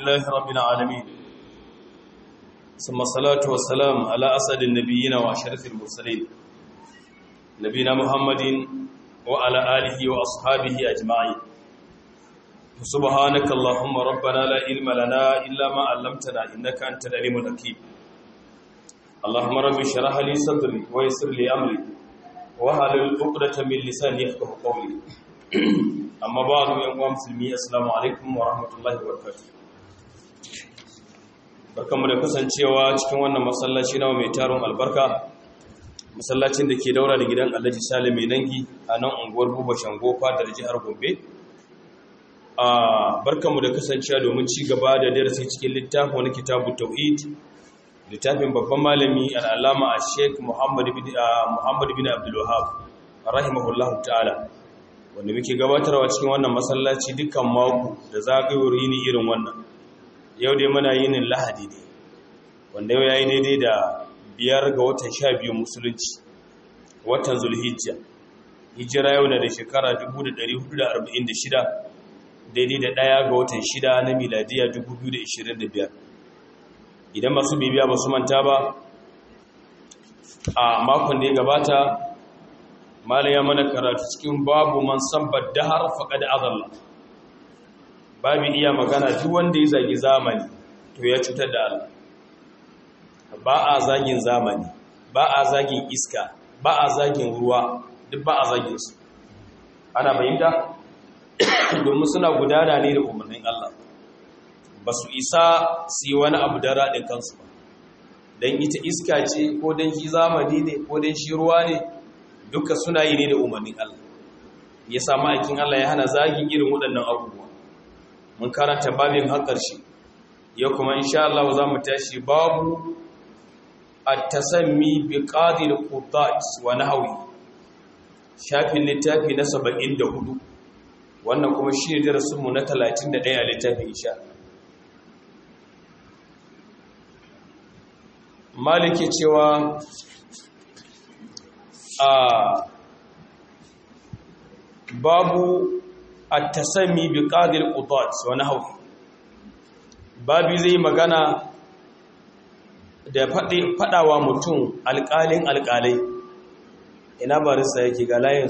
لله رب العالمين ثم الصلاة والسلام على أسد النبيين وأشرف المرسلين نبينا محمد وعلى آله وأصحابه أجمعين سبحانك اللهم ربنا لا علم لنا إلا ما علمتنا إنك أنت العليم الحكيم اللهم رب اشرح لي صدري ويسر لي أمري wahalul uqdata min lisani yafqahu qawli amma ba'du yan uwa musulmi assalamu alaikum wa rahmatullahi wa barakatuh barkamu da kasancewa cikin wannan masallaci na mai taron albarka masallacin da ke daura da gidan Alhaji Salim mai dangi a nan unguwar Buba Shango fadar jihar Gombe a barkamu da kasancewa domin ci gaba da darasi cikin littafin wani kitabu tauhid littafin babban malami al'alama a sheik muhammadu bin abdullahab rahimahullahu ta'ala wanda muke gabatarwa cikin wannan masallaci dukkan mako da zagayowar yini irin wannan yau dai muna yinin lahadi ne wanda yau ya yi daidai da biyar ga watan sha biyu musulunci watan zulhijja hijira yau na da shekara 1446 daidai da ɗaya ga watan shida na miladiya 2025 idan masu bibiya ba su manta ba a makon da ya gabata malaya mana karatu cikin babu man sabbar dahar faƙad azalla babu iya magana duk wanda ya zagi zamani to ya cutar da Allah ba a zagin zamani ba a zagin iska ba a zagin ruwa duk ba a zagin su ana fahimta domin suna gudana ne da umarnin Allah ba su isa su yi wani abu da raɗin kansu ba don ita iska ce ko don shi zamani ne ko don shi ruwa ne duka suna yi ne da umarnin Allah ya samu aikin Allah ya hana zagin irin waɗannan abubuwa mun karanta babin har ƙarshe ya kuma insha Allah za mu tashi babu at-tasammi bi qadir qudat wa nahwi shafin littafi na 74 wannan kuma shi ne darasinmu na 31 a littafin insha Allah maliki cewa a babu at-tasami bi qadil qudat wa nahwi babu zai magana da fadi fadawa mutum alƙalin alƙalai ina barista yake ga layin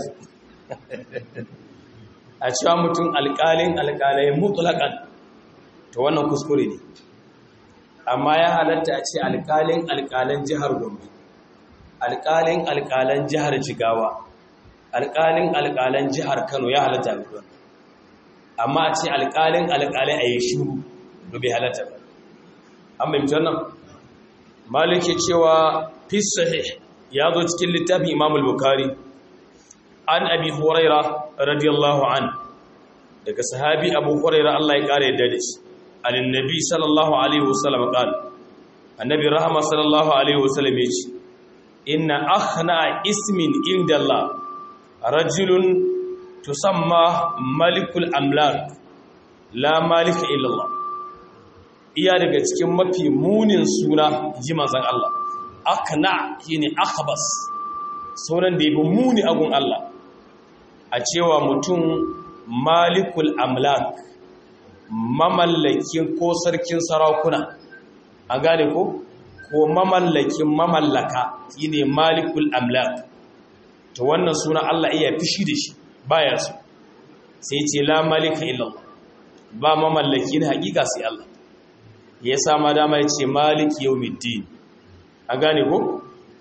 a cewa mutum alƙalin alƙalai mutlaqan to wannan kuskure ne amma ya halatta a ce alƙalin alƙalan jihar gombe alƙalin alƙalan jihar jigawa alƙalin alƙalan jihar kano ya halatta a gudan amma a ce alƙalin alƙalai a yi shuru da bai halatta ba an bai mutar nan maliki cewa fisahih ya zo cikin littafin imamul bukari an abi huraira radiyallahu an daga sahabi abu huraira allah ya ƙara yadda da shi عن النبي صلى الله عليه وسلم قال النبي رحمه صلى الله عليه وسلم يجي إن أخنع اسم عند الله رجل تسمى ملك الأملاك لا مالك إلا الله iya daga cikin mafi munin suna ji manzon Allah akna shine akhbas sunan da yabi muni agun Allah a cewa mutum malikul amlak mamallakin ko sarkin sarakuna an gane ko ko mamallakin mamallaka shine malikul amlak to wannan suna Allah iya fishi da shi baya so sai ce la malika illallah ba mamallaki na hakika sai Allah ya sama dama ya ce maliki yawmiddin an gane ko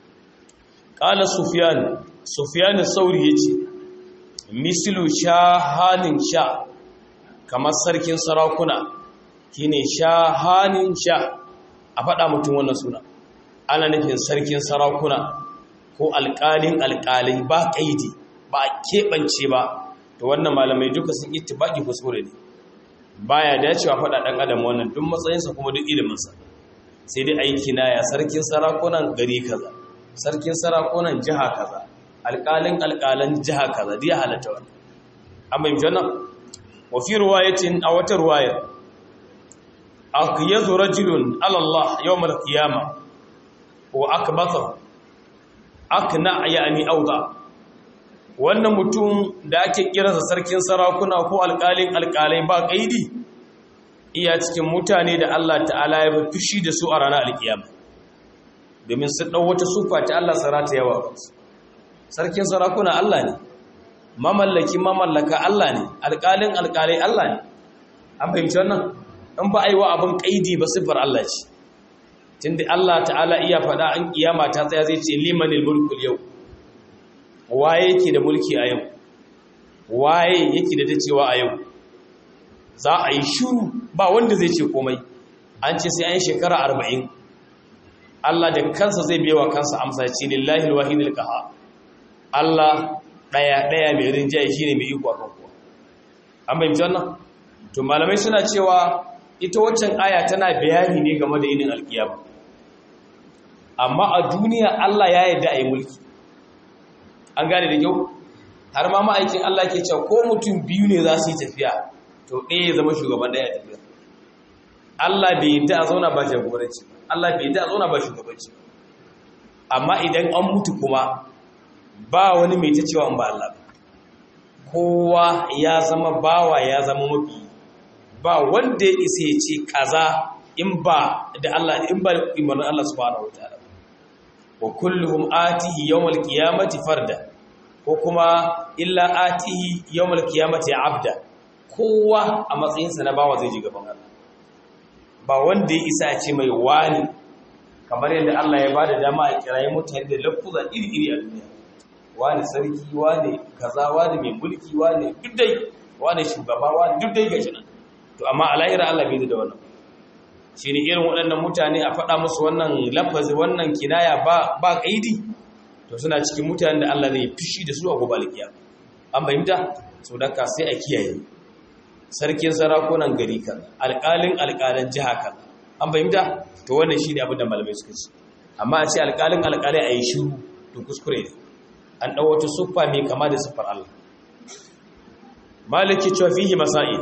qala sufyan sufyan sauri yace mislu shahanin sha kamar sarkin sarakuna shine shahanin sha a faɗa mutum wannan suna ana nufin sarkin sarakuna ko alƙalin alƙalai ba ƙaidi ba a keɓance ba to wannan malamai duka sun ittibaƙi kuskure ne baya dacewa faɗa ɗan adam wannan duk matsayinsa kuma duk iliminsa sai dai aiki na ya sarkin sarakunan gari kaza sarkin sarakunan jiha kaza alƙalin alƙalan jiha kaza dai halatta wannan an bayyana wannan وفي رواية أو رواية أقيض رجل على الله يوم القيامة وأكبثه أقنع يعني أوضع wannan mutum da ake kiransa sarkin sarakuna ko alƙalin alƙalai ba ƙaidi iya cikin mutane da Allah ta'ala ya fushi da su a ranar alkiyama domin su ɗau wata sufa ta Allah sarata yawa kansu sarkin sarakuna Allah ne mamallaki mamallaka Allah ne alƙalin alƙalai Allah ne an fahimci wannan in ba a yi wa abin ƙaidi ba siffar Allah ce tunda Allah ta'ala iya faɗa an kiyama ta tsaya zai ce limanil mulkul yau waye yake da mulki a yau waye yake da dacewa a yau za a yi shuru ba wanda zai ce komai an ce sai an yi shekara arba'in Allah da kansa zai biyawa kansa amsa ce lillahi alwahidul qahar Allah daya daya mai rinjaye shine mai iko akan kowa an bayyana wannan to malamai suna cewa ita waccan aya tana bayani ne game da yinin alkiyama amma a duniya Allah ya yarda a yi mulki an gane da kyau har ma ma'aikin Allah ke cewa ko mutum biyu ne za su yi tafiya to ɗaya ya zama shugaban ɗaya tafiya Allah bai yadda a zauna ba jagoranci Allah bai yadda a zauna ba shugabanci amma idan an mutu kuma ba wani mai ta cewa in ba Allah kowa ya zama bawa ya zama mafi ba wanda ya isa ya ce kaza in ba da Allah in ba imanin Allah subhanahu wataala wa kulluhum atihi yawmal qiyamati farda ko kuma illa atihi yawmal qiyamati abda kowa a matsayinsa na bawa zai ji gaban Allah ba wanda ya isa ce mai wani kamar yadda Allah ya bada dama a kirayi mutane da lafuza iri-iri a duniya wani sarki wani kaza wani mai mulki wani duk dai wani shugaba wani duk dai gashi nan to amma a lahira Allah bai da wannan shi ne irin waɗannan mutane a faɗa musu wannan lafazi wannan kinaya ba ba kaidi to suna cikin mutanen da Allah zai fishi da su a gobe alkiya an fahimta so da ka sai a kiyaye sarkin sarakunan gari kan alƙalin alƙalan jiha kan an fahimta to wannan shine abin da malamai suka ce amma a ce alƙalin alƙalai a yi shiru to kuskure ne an ɗau wata siffa mai kama da siffar Allah maliki cewa fihi masail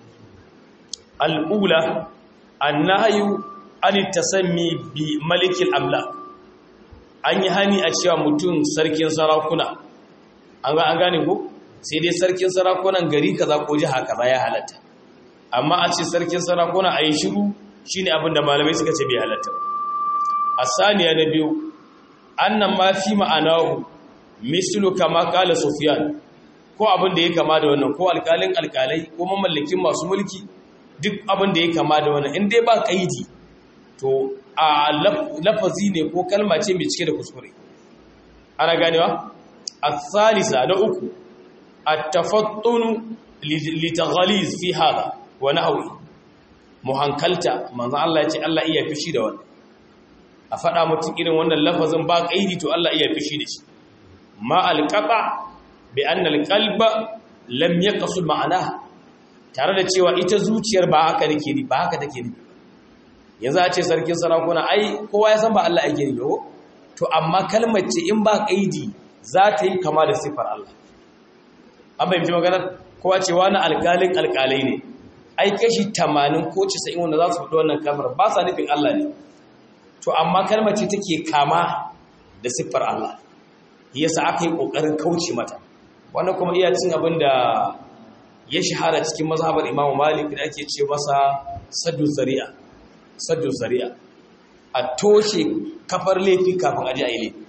al'ula annahyu an tasammi bi malikil amla an yi hani a cewa mutum sarkin sarakuna an ga an gane ko sai dai sarkin sarakunan gari kaza ko jiha kaza ya halatta amma a ce sarkin sarakuna a yi shiru shine abin da malamai suka ce bai halatta asaniya na biyu annan ma fi ma'anahu mislu kama kala sufyan ko abin da ya kama da wannan ko alkalin alkalai ko mamallakin masu mulki duk abin da ya kama da wannan in dai ba kaidi to a lafazi ne ko kalma ce mai cike da kuskure ana ganewa الثالثة نأكو التفطن لتغليظ في هذا ونحوه muhankalta manzo Allah ya ce Allah iya fishi da wannan a faɗa mutum irin wannan lafazin ba kaidi to Allah iya fishi da shi ma alqata bi anna alqalba lam yaqsul ma'ana tare da cewa ita zuciyar ba haka nake ni ba haka take ni yanzu a ce sarkin sarakuna ai kowa ya san ba Allah yake ni ba to amma kalmar ce in ba kaidi za ta yi kama da siffar Allah an fahimci maganar kowa ce wani alƙalin alƙalai ne ai kashi tamanin ko casa'in wanda za su fito wannan kalmar ba sa nufin Allah ne to amma kalmar ce take kama da siffar Allah yasa aka yi ƙoƙarin kauce mata wannan kuma iya cin abin da ya shahara cikin mazhabar Imam Malik da ake ce masa saddu zari'a saddu zari'a a toshe kafar laifi kafin aje a yi laifi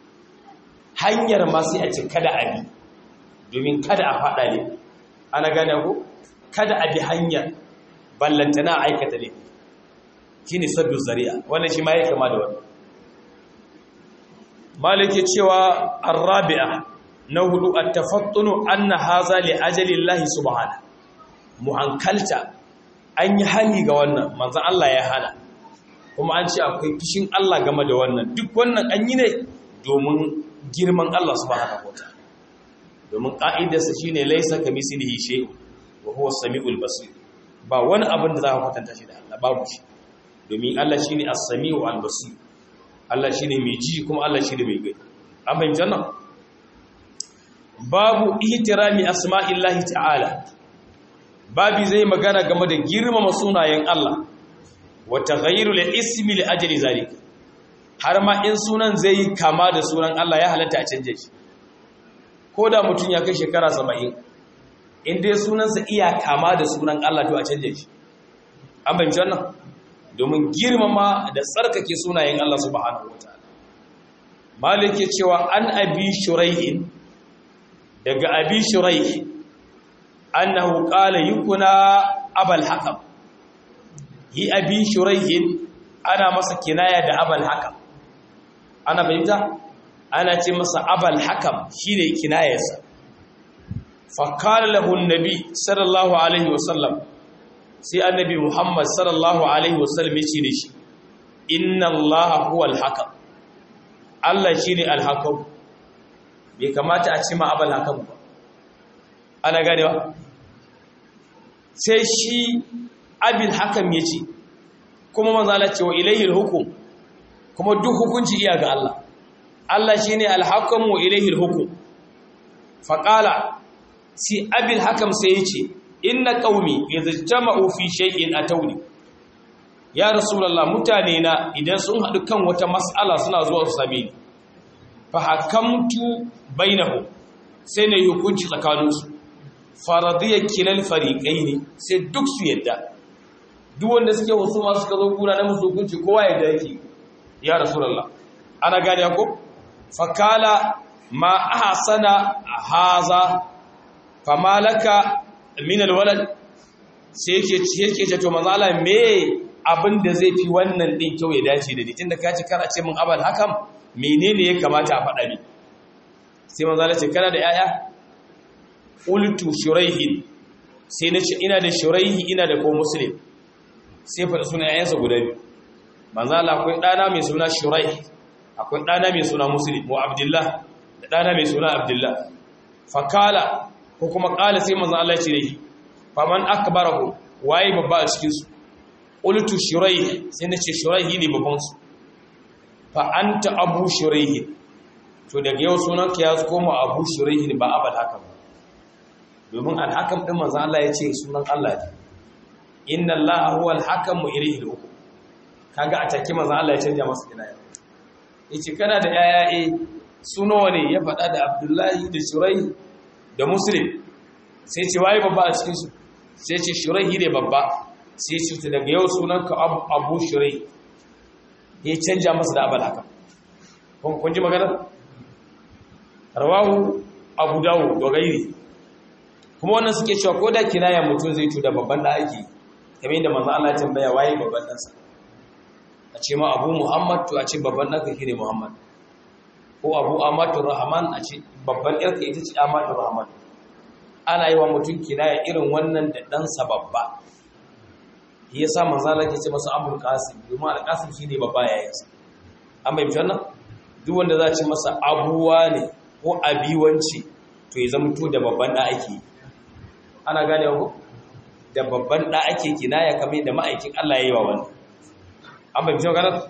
hanyar ma sai a ce kada a bi domin kada a faɗa ne ana gane ku kada a bi hanyar ballantana a aikata ne shi ne sabbin zari'a wannan shi ma ya kama da wani malike cewa arrabi'a na hudu a tafattunu an na haza li ajalin lahi subhana mu hankalta an yi hani ga wannan manzan Allah ya hana kuma an ce akwai fishin Allah game da wannan duk wannan an yi ne domin girman Allah subhanahu wataala domin ka'idarsa shine laysa kamithlihi shay'un wa huwa as-sami'ul basir ba wani abin da za ka kwatanta shi da Allah babu shi domin Allah shine as-sami'u al-basir Allah shine mai ji kuma Allah shine mai gani an fahimta nan babu ihtirami asma'illahi ta'ala babi zai magana game da girmama sunayen Allah wa taghayyurul ismi li ajli zalika har ma in sunan zai yi kama da sunan Allah ya halatta a canje shi ko da mutum ya kai shekara saba'in in dai sunansa iya kama da sunan Allah to a canje shi an bayyana wannan domin girmama da tsarkake sunayen Allah subhanahu wataala malik ya cewa an abi shuraihin daga abi shuraih annahu qala yukuna abal hakam hi abi shuraihin ana masa kinaya da abal hakam ana fahimta ana ce masa abal hakam shine kinayarsa fa qala lahu annabi sallallahu alaihi wasallam sai annabi muhammad sallallahu alaihi wasallam ya ce da shi inna allaha huwal hakam Allah shine al hakam bai kamata a ce ma abal hakam ba ana ganewa sai shi abin hakam ya ce kuma manzala cewa ilayhil hukum kuma duk hukunci iya ga Allah Allah shi ne alhakamu wa ilayhil hukum faƙala si abin hakam sai ya ce inna ƙaumi ya zajjama'u fi shay'in a tauni ya rasulallah mutane na idan sun haɗu kan wata mas'ala suna zuwa su same ni fa hakamtu bainahu sai na yi hukunci tsakaninsu faradiyar kilal fariƙai ne sai duk su yadda duk wanda suke wasu masu suka zo gura na musu hukunci kowa yadda yake ya rasulallah ana gane ko fakala ma ahsana haza famalaka min alwalad sai yake yake ce to manzo Allah me abin da zai fi wannan din kyau ya dace da ni tunda ka ci kana ce min abal hakam menene ya kamata a faɗa ni sai manzo Allah ce kana da yaya qultu shuraihin sai na ce ina da shuraihi ina da ko muslim sai fa suna yayansa guda biyu manzo Allah akwai dana mai suna shuraih akwai dana mai suna muslim wa abdullah da dana mai suna abdullah fakala ko kuma kala sai manzo Allah ya ce dai faman akbarahu waye babba a cikin su qultu shuraih sai na ce shuraihi ne babban su fa anta abu shuraihi to daga yau sunanka ya koma abu shuraihi ba abal haka ba domin alhakam ɗin manzan Allah ya ce sunan Allah ne inna Allah huwa alhakam mu ilayhi al-hukum kaga a take manzan Allah ya canja masa kinaya yace kana da yaya eh suno ne ya faɗa da Abdullahi da Shurai da Muslim sai ce waye babba a cikin su sai ce Shurai ne babba sai ce daga yau sunanka Abu Shurai ya canja masa da abal haka kun ji magana rawahu Abu Dawud da gairi kuma wannan suke cewa ko da kinaya mutum zai tuda babban da ake kamar yadda manzo Allah ya tambaya waye babban ɗansa a ce ma Abu Muhammad to a ce babban ɗanka shine Muhammad ko Abu Amatu Rahman a ce babban ɗanka ita ce Amatu Rahman ana yi wa mutum kinaya irin wannan da ɗansa babba shi yasa manzo Allah ya ce masa Abul Qasim domin Al Qasim shine babba yayinsa an bai wannan duk wanda za a ce masa abuwa ne ko abiwanci to ya zama to da babban da ake yi ana gane ku da babban da ake kinaya kamar da ma'aikin Allah ya yi wa wani an bai fito ganar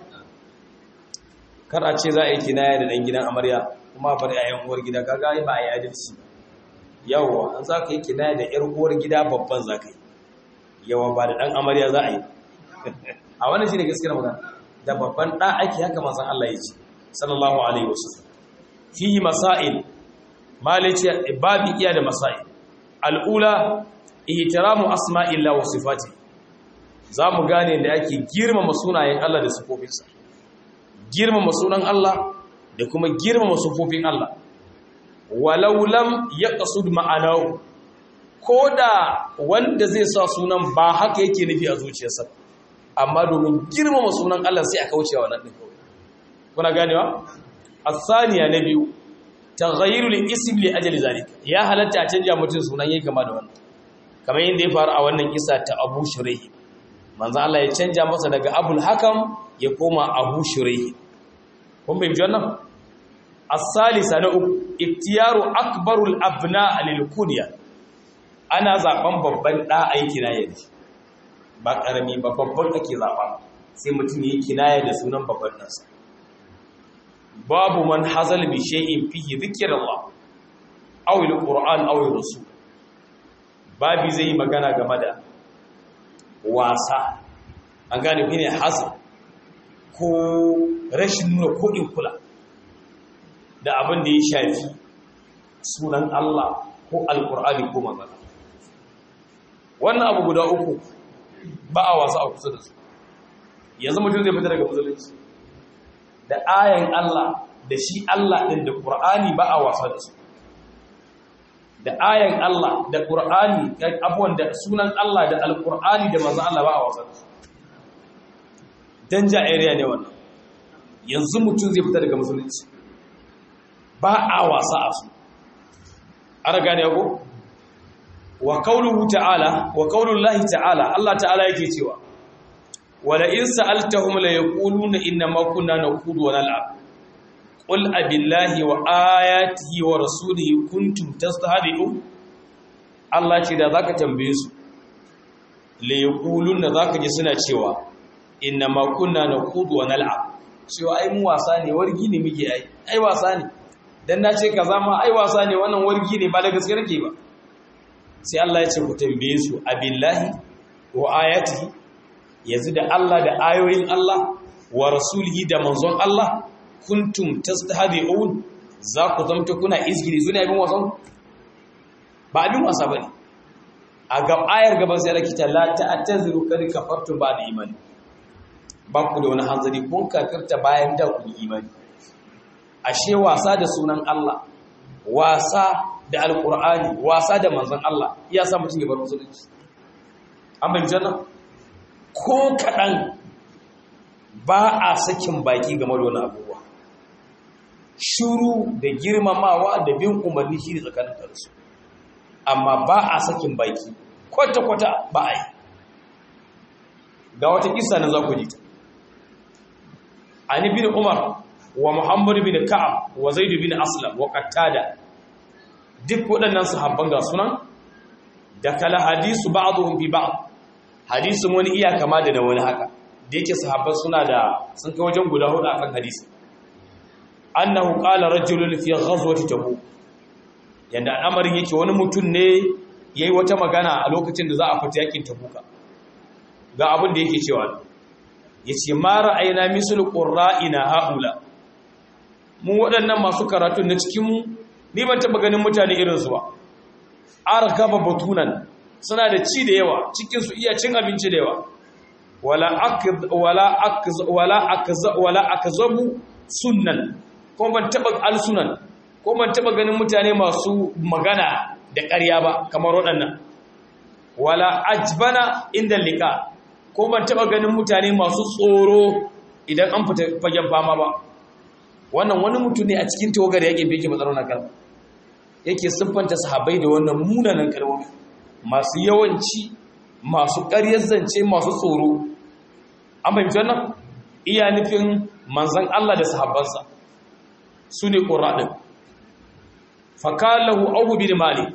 kar a ce za a yi kinaya da ɗan gidan amarya kuma bari a yan uwar gida kaga ba a yi adalci yawa an za ka yi kinaya da yar uwar gida babban za ka yi yawa ba da ɗan amarya za a yi a wannan shi ne gaskiyar magana da babban ɗa ake haka masan Allah ya ce sallallahu alaihi wasallam fi masail malice babi iya da masail al'ula ihtiramu asma'illah wa sifati zamu gane da ake girmama sunayen Allah da sifofinsa girmama sunan Allah da kuma girmama sifofin Allah walau lam yaqsud ma'anahu koda wanda zai sa sunan ba haka yake nufi a zuciyarsa amma domin girmama sunan Allah sai aka wuce wannan din kuna ganewa asaniya na biyu taghayyurul ism li ajli zalika ya halatta a canja mutum sunan yayi kama da wannan kamar yadda ya faru a wannan kisa ta Abu Shuraih manzo Allah ya canja masa daga Abul Hakam ya koma Abu Shuraih kun bai wannan as-salisa na uku iktiyaru akbarul abna lil kunya ana zaben babban da aiki na yaji ba karami ba babban ake zaba sai mutum yayi kinaya da sunan babban nasa babu man hazal bi shay'in fihi dhikrullah aw alquran aw rasul babi zai magana game da wasa an gane shi ne hazal ko rashin nuna kodin kula da abin da ya shafi sunan Allah ko alqur'ani ko magana wannan abu guda uku ba a wasa a kusa da su yanzu mutum zai fita daga musulunci da ayan Allah da shi Allah ɗin da Qur'ani ba a wasa da su da ayan Allah da Qur'ani abuwan da sunan Allah da Al-Qur'ani da manzon Allah ba a wasa da su danja area ne wannan yanzu mutum zai fita daga musulunci ba a wasa a su ana gane ko wa qawluhu ta'ala wa qawlullahi ta'ala Allah ta'ala yake cewa wala in sa'altahum la yaquluna inna ma kunna naqudu wa nal'ab qul abillahi wa ayatihi wa rasulihi kuntum tastahzi'un Allah ce da zaka tambaye su la yaquluna zaka ji suna cewa inna ma kunna naqudu wa nal'ab cewa ai mu wasa ne wargi ne muke ai ai wasa ne dan na ce kaza ma ai wasa ne wannan wargi ne ba da gaske nake ba sai Allah ya ce ku tambaye su abillahi wa ayatihi yanzu da Allah da ayoyin Allah wa rasulihi da manzon Allah kuntum tastahdi'un za ku zamta kuna izgiri zuna ibn wasan ba abin wasa bane a ga ayar gaban sai Allah kita la ta'taziru kad kafartum ba da imani ba ku da wani hanzari kun kafirta bayan da ku imani ashe wasa da sunan Allah wasa da alkur'ani wasa da manzon Allah iya sa mutum ya bar musulunci an bayyana janna ko kadan ba a sakin baki game da wani abubuwa shuru da girmamawa da bin umarni shi ne tsakanin kansu amma ba a sakin baki kwata-kwata ba a yi ga wata kisa na za ku ji ta ani bin umar wa muhammadu bin ka'ab wa zaidu bin aslam wa qattada duk waɗannan sahabban ga sunan da kala hadisu ba'dhum bi ba'd hadisin wani iya kama da wani haka da yake sahabban suna da sun kai wajen guda hudu akan hadisi annahu qala rajulun fi ghazwati tabuk yanda al'amarin yake wani mutum ne yayi wata magana a lokacin da za a fita yakin tabuka ga abin da yake cewa yace ma ra'ayna mislu qurra'ina haula mu waɗannan masu karatu na cikin mu ni ban taba ganin mutane irin su ba argaba batunan suna da ci da yawa cikin su iya cin abinci da yawa wala akz wala akz wala akz wala akzabu sunnan ko ban taba alsunan ko ban taba ganin mutane masu magana da ƙarya ba kamar waɗannan wala ajbana inda lika ko ban taba ganin mutane masu tsoro idan an fita fagen fama ba wannan wani mutum ne a cikin tawagar yake beke matsalar na kalma yake siffanta sahabbai da wannan munanan kalmomi masu yawanci masu ƙaryar zance masu tsoro an fahimci wannan iya nufin manzan Allah da sahabbansa su ne ƙuraɗin fakalahu auhu bin malik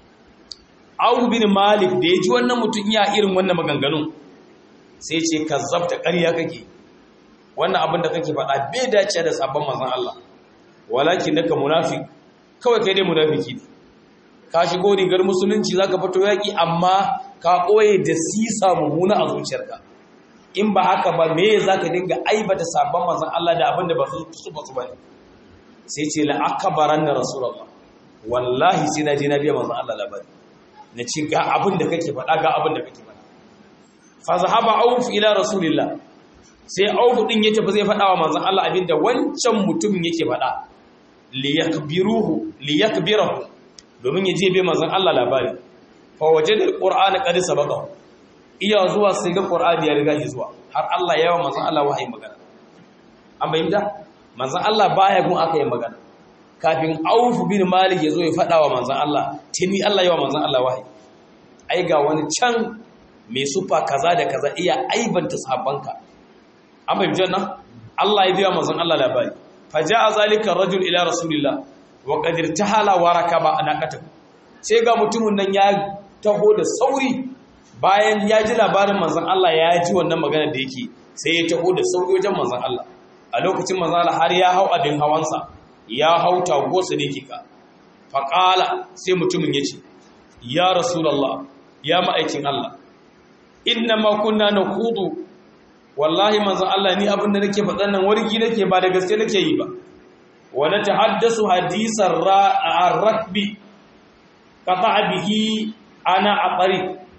auhu bin malik da ya ji wannan mutum iya irin wannan maganganun sai ce ka zabta ƙarya kake wannan abin da kake faɗa bai dace da sabon manzan Allah walakin naka munafik kawai kai dai munafiki ne ka shigo rigar musulunci zaka fito yaki amma ka koye da sisa mummuna a zuciyarka in ba haka ba me zaka dinga aibata sabon manzon Allah da abin da ba su su ba su bane sai ce la akbaran na rasulullah wallahi sai na je na biya manzon Allah labari na ce ga abin da kake faɗa ga abin da kake faɗa fa zahaba auf ila rasulillah sai auf din ya tafi zai faɗa wa manzon Allah abinda wancan mutumin yake faɗa liyakbiruhu liyakbirahu domin ya je bai manzon Allah labari fa wajada alqur'ana qad sabaqa iya zuwa sai ga qur'ani ya riga zuwa har Allah ya yawa manzon Allah wahayi magana an bayyana manzon Allah baya gun aka yi magana kafin Auf bin Malik ya zo ya fada wa manzon Allah tuni Allah ya yawa manzon Allah wahayi ai ga wani can mai sufa kaza da kaza iya aibanta sahabbanka an bayyana Allah ya biya manzon Allah labari faja'a zalika rajul ila rasulillah wa qad irtahala wa rakaba anaqatahu sai ga mutumin nan ya taho da sauri bayan ya ji labarin manzon Allah ya ji wannan magana da yake sai ya taho da sauri wajen manzon Allah a lokacin manzon Allah har ya hau abin hawansa ya hau tagosa da yake ka faqala sai mutumin yace ya rasulullah ya ma'aikin Allah inna ma kunna naqudu wallahi manzon Allah ni abin da nake faɗan nan wargi nake ba da gaske nake yi ba wa natahaddasu hadisan ar-rakbi qata bihi ana aqari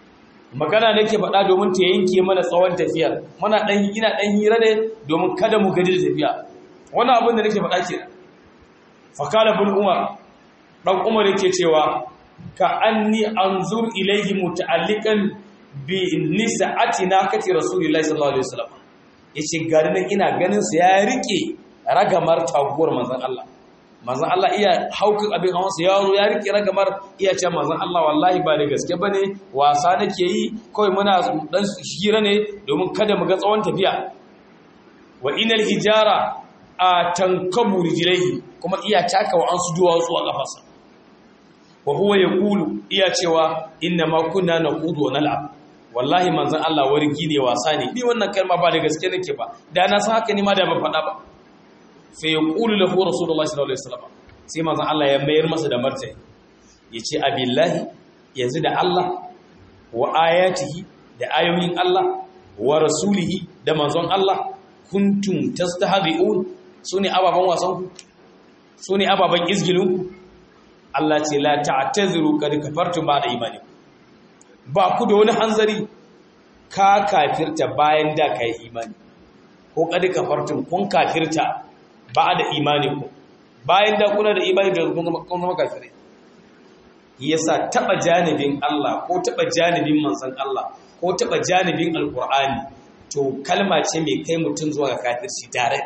magana nake faɗa domin ta yanke mana tsawon tafiyar muna dan ina dan hira ne domin kada mu gaji da tafiya wannan abin da nake faɗa ke fakala bin umar dan umar yake cewa ka anni anzur ilayhi muta'alliqan bi nisa'ati nakati rasulillahi sallallahu alaihi wasallam yace gari nan ina ganin sa ya rike ragamar taguwar manzon Allah manzon Allah iya haukin abin hawan sa yaro ya rike ragamar iya ce manzon Allah wallahi ba da gaske bane wasa nake yi kawai muna dan hira ne domin kada mu ga tsawon tafiya wa inal hijara a tankabu rijlaihi kuma iya taka wa an su duwatsu a kafarsa wa huwa yaqulu iya cewa inna ma kunna naqudu wa nal'ab wallahi manzon Allah wargi ne wasa ne ni wannan kalma ba da gaske nake ba da na san haka ni ma da ban faɗa ba fa yaqulu lahu rasulullahi sallallahu alaihi wasallam sai manzon Allah ya mayar masa da martani yace abillahi yanzu da Allah wa ayatihi da ayoyin Allah wa rasulihi da manzon Allah kuntum tastahbi'un sune ababan wasan ku sune ababan izgilin ku Allah ce la ta'taziru kad kafartum ba'da imanikum ba ku da wani hanzari ka kafirta bayan da kai imani ko kad kafartum kun kafirta ba'da imanikum bayan da kuna da imani da kun zama kafirai yasa taba janibin Allah ko taba janibin manzon Allah ko taba janibin alqur'ani to kalma ce mai kai mutum zuwa ga kafirci tare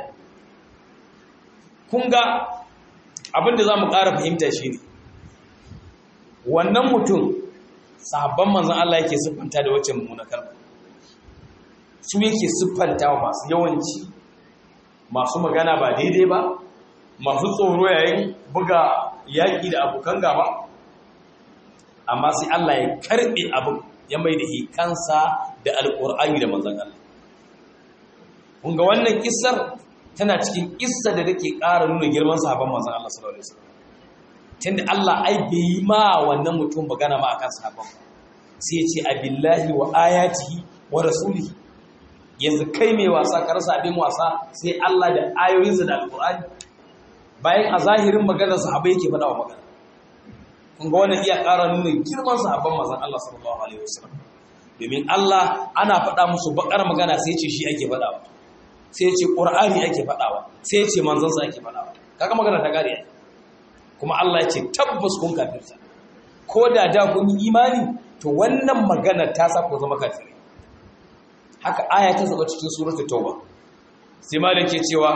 kun ga abinda zamu ƙara fahimta shine wannan mutum sahabban manzon Allah yake siffanta da wacce mummuna kalma su yake siffanta wa masu yawanci masu magana ba daidai ba masu tsoro yayin buga yaƙi da abokan gaba amma sai Allah ya karɓe abin ya mai da kansa da alƙur'ani da manzon Allah kun ga wannan kissar tana cikin kissa da take ƙara nuna girman sahabban manzon Allah sallallahu alaihi wasallam tunda Allah ai bai yi ma wannan mutum magana ma akan sahabban sai ya ce abillahi wa ayatihi wa rasulihi yanzu kai mai wasa ka rasa abin wasa sai Allah da ayoyinsa da alƙur'ani bayan a zahirin maganar sahabbai yake faɗa wa magana kun ga wannan iya ƙara nuna girman sahabban manzon Allah sallallahu alaihi wasallam domin Allah ana faɗa musu bakar magana sai ce shi ake faɗawa sai ce Qur'ani ake faɗawa sai ce manzon sa ake faɗawa kaga magana ta gare kuma Allah ya ce tabbas kun kafirta ko da da kun yi imani to wannan magana ta sa ku zama kafiri haka aya ta zaba cikin suratul tauba sai malik ke cewa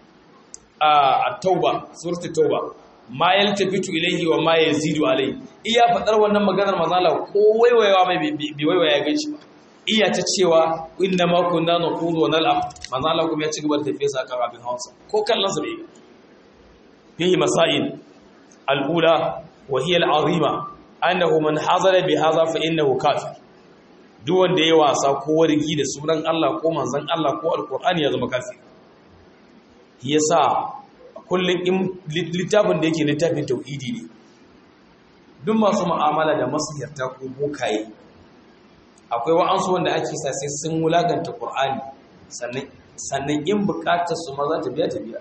a tauba suratul tauba ma yaltafitu ilayhi wa ma yazidu alayhi iya fadar wannan maganar manzala ko waiwayawa mai bi waiwaya ganshi ba iya ta cewa inna ma kunna naqulu wa nal'ab manzala kuma ya ci gaba da tafiya sa kan abin hawansa ko kallon sa bai fihi masail al-ula wa hiya al-azima annahu man hazara bi hadha fa innahu kafir duk wanda ya wasa ko wargi da sunan Allah ko manzon Allah ko alqur'ani ya zama kafir yasa kullum littafin da yake littafin tauhidi ne duk masu mu'amala da masiyarta ko bokaye akwai wa'ansu wanda ake sa sai sun wulaganta qur'ani sannan sannan in bukatar su ma za ta biya ta biya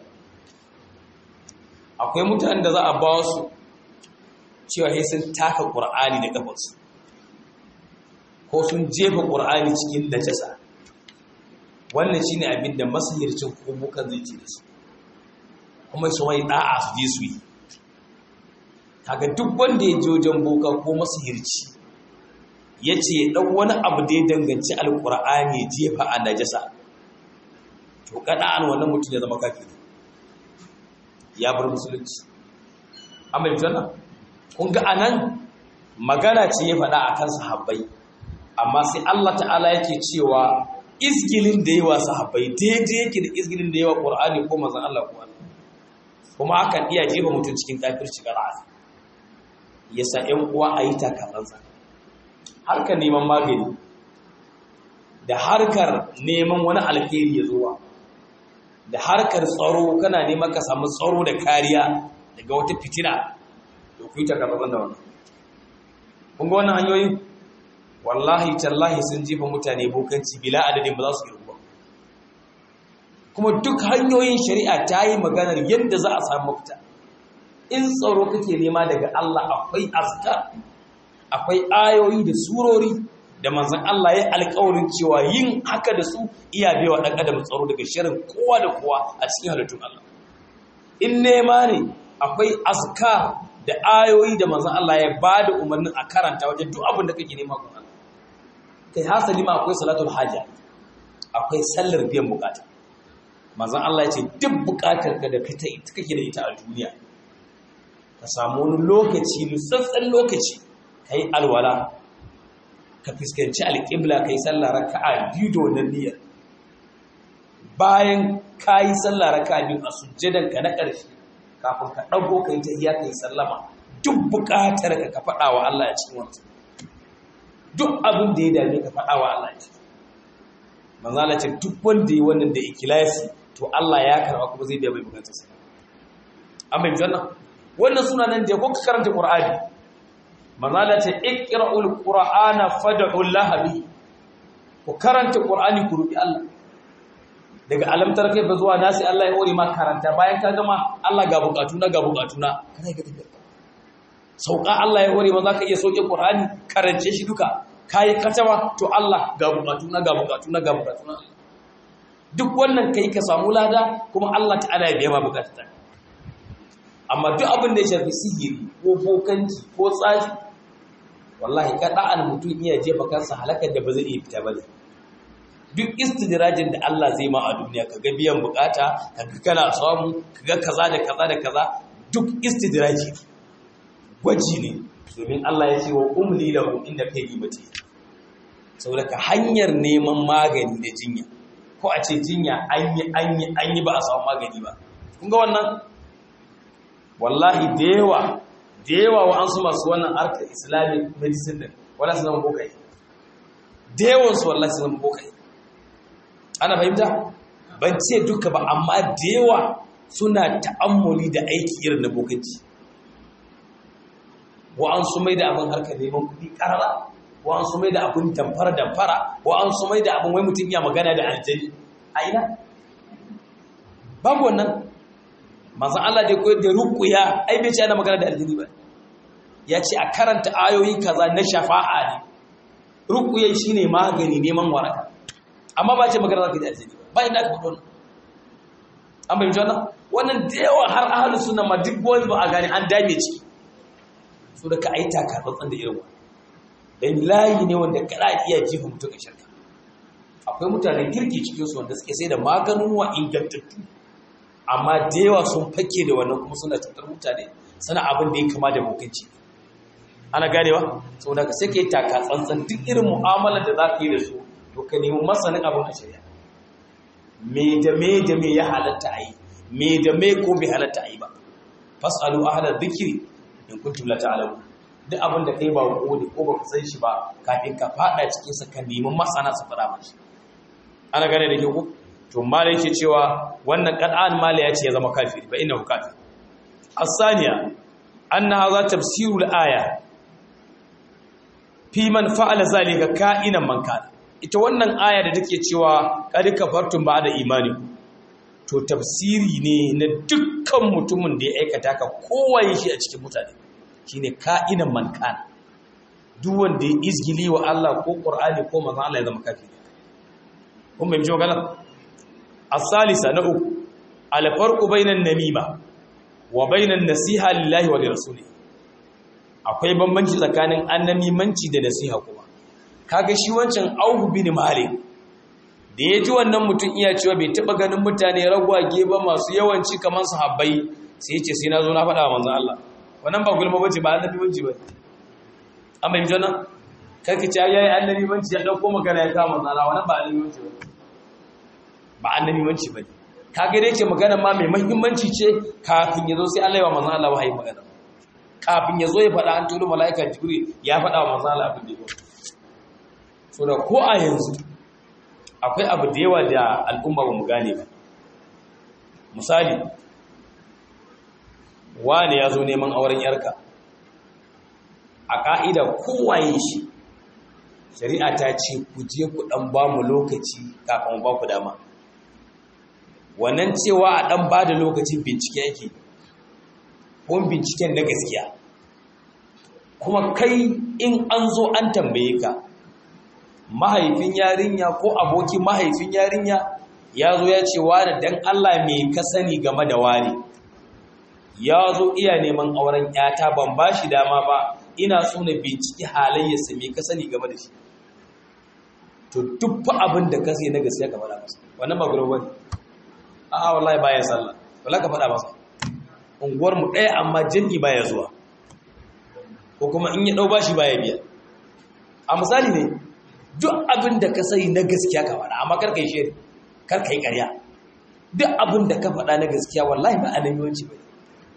akwai mutanen da za a ba su cewa sai sun taka qur'ani da kafarsu ko sun jefa qur'ani cikin najasa wannan shine abin da masihircin ko bukan zai ce da su kuma su wai da'a su je su yi kaga duk wanda ya je wajen boka ko masihirci ya ce ya ɗan wani abu da ya danganci alƙur'ani jefa a najasa to kada an wannan mutum ya zama kafiri ya bar musulunci amma yi tana kun ga anan magana ce ya faɗa a kan sahabbai amma sai Allah ta'ala yake cewa izgilin da yawa sahabbai daidai yake da izgilin da yawa ƙur'ani ko mazan Allah ko Allah kuma akan iya jefa mutum cikin kafirci ƙara'a ya sa ‘yan uwa a yi takaransa harkar neman magani da harkar neman wani alheri ya zuwa da harkar tsaro kana neman ka samu tsaro da kariya daga wata fitina da ku yi takaransa da wannan kun ga wannan hanyoyin wallahi tallahi sun jefa mutane bokanci bila adadin ba za su yi kuma duk hanyoyin shari'a ta yi maganar yadda za a samu mafita in tsaro kake nema daga Allah akwai azkar akwai ayoyi da surori da manzon Allah ya alƙawarin cewa yin haka da su iya baiwa dan adam tsaro daga shirin kowa da kowa a cikin halittun Allah in nema ne akwai azkar da ayoyi da manzon Allah ya bada umarnin a karanta wajen duk abin da kake nema gun Allah kai hasali ma akwai salatul haja akwai sallar biyan bukata manzon Allah ya ce duk bukatar ka da kake da ita a duniya ka samu wani lokaci nutsatsen lokaci kai alwala ka fuskanci alƙibla kai sallah raka'a biyu da wannan niyyar bayan kayi sallah raka'a biyu a sujjadan ka na ƙarshe kafin ka ɗago kai ta iya kai sallama duk buƙatar ka ka faɗa wa Allah a cikin wannan duk abin da ya dame ka faɗa wa Allah a cikin manzo Allah ce duk wanda yi wannan da ikhlasi to Allah ya karba kuma zai biya mai bukatarsa amma yanzu nan wannan suna nan da ko ka karanta Qur'ani manzo Allah ce iqra'ul qur'ana fad'u Allah bi ku karanta Qur'ani ku rubi Allah daga alamtar kai ba zuwa nasi Allah ya hore ma karanta bayan ka gama Allah ga bukatu na ga bukatu na kana ga tafiya sauka Allah ya hore ma zaka iya sauke Qur'ani karance shi duka kayi katawa to Allah ga bukatu na ga bukatu na ga bukatu na duk wannan kai ka samu lada kuma Allah ta'ala ya biya ma bukatun amma duk abin da ya shafi sihiri ko bokanci ko tsafi wallahi ka da'an mutum iya jefa kansa halakar da ba zai iya fita ba duk istidrajin da Allah zai ma a duniya kaga biyan bukata kaga kana samu kaga kaza da kaza da kaza duk istidraji gwaji ne domin Allah ya ce wa umli lahum inda kai gibati saboda ka hanyar neman magani da jinya ko a ce jinya an yi an yi an yi ba a samu magani ba kun ga wannan wallahi da yawa da yawa wa an su masu wannan harkar islamic medicine din wala su zama bokai da yawan su wallahi su zama bokai ana fahimta ban ce duka ba amma da yawa suna ta'ammuli da aiki irin na bokanci wa'ansu mai da abin harkar neman kuɗi ƙarara wa'ansu mai da abin damfara damfara wa'ansu mai da abin wai mutum ya magana da aljani a ina babu wannan masu Allah da koyar da rukuya ai bai ce ana magana da aljani ba ya ce a karanta ayoyi kaza na shafa'a ne rukuya shine magani neman waraka amma ba ce magana da aljani ba ba inda aka faɗo an bai wannan wannan da yawa har ahalus sunna ma duk wani ba a gane an dame ciki so da ka a yi takatsantsan da irin don layi ne wanda kada iya jefa mutum a shirka akwai mutanen kirki cikinsu wanda suke sai da maganuwa ingantattu amma da yawa sun fake da wannan kuma suna cutar mutane suna abin da ya kama da mutunci ana ganewa sau da ka sai ka yi takatsantsan duk irin mu'amalar da za ka yi da su to ka nemi masanin abin a shirya me da me da me ya halatta a yi me da me ko bai halatta a yi ba fasalu ahla dhikri in kuntum la ta'lamun duk abin da kai ba ko ne ko baka san shi ba kafin ka fada cikin sa ka nemi masana su fara mashi ana gane da ke ku to mala yake cewa wannan qad'an mala ya ce ya zama kafiri fa innahu kafir as-saniya anna hadha tafsirul aya fi man fa'ala zalika ka'inan man kana ita wannan aya da take cewa qad kafartum ba'da imani to tafsiri ne na dukkan mutumin da ya aikata ka kowaye shi a cikin mutane shine ka'inan man kana duk wanda ya izgili wa Allah ko Qur'ani ko manzon Allah ya zama kafiri kun bai jiwa galan as-salisa na uku al-farqu bainan namima wa bainan nasiha lillahi wa lirasulihi akwai bambanci tsakanin annamimanci da nasiha kuma kaga shi wancan Auhu bin Malik da ya ji wannan mutum iya cewa bai taba ganin mutane ragwage ba masu yawanci kamar sahabbai sai ya ce sai na zo na faɗa wa manzon Allah wannan ba gulma bace ba annabi banci ba amma yanzu nan kake ce yayi annabi banci ya dauko magana ya kama manzon Allah wannan ba annabi banci ba ba annabi banci ba kaga dai ce magana ma mai muhimmanci ce kafin ya zo sai Allah ya wa manzon Allah wahayi magana kafin ya zo ya faɗa an tulo mala'ika jibril ya faɗa wa manzon Allah abin da ya so da ko a yanzu akwai abu da yawa da al'umma ba mu gane ba misali wane ya zo neman auren yarka a ƙa'ida kowaye shi shari'a ta ce ku je ku ɗan ba mu lokaci kafin ba ku dama wannan cewa a ɗan ba da lokacin bincike yake ko binciken na gaskiya kuma kai in an zo an tambaye ka mahaifin yarinya ko abokin mahaifin yarinya ya zo ya ce wani dan Allah me ka sani game da wani ya zo iya neman auren yata ban ba shi dama ba ina so na binciki halayyarsa me ka sani game da shi to duk fa abin da ka sai na gaskiya ka faɗa masa wannan ba gurin wani a'a wallahi baya sallah wallahi ka faɗa masa unguwar mu ɗaya amma jami'i baya zuwa ko kuma in ya ɗau bashi baya biya a misali ne duk abin da ka sai na gaskiya ka faɗa amma kar kai shiri kar kai ƙarya duk abin da ka faɗa na gaskiya wallahi ba annabiwanci ba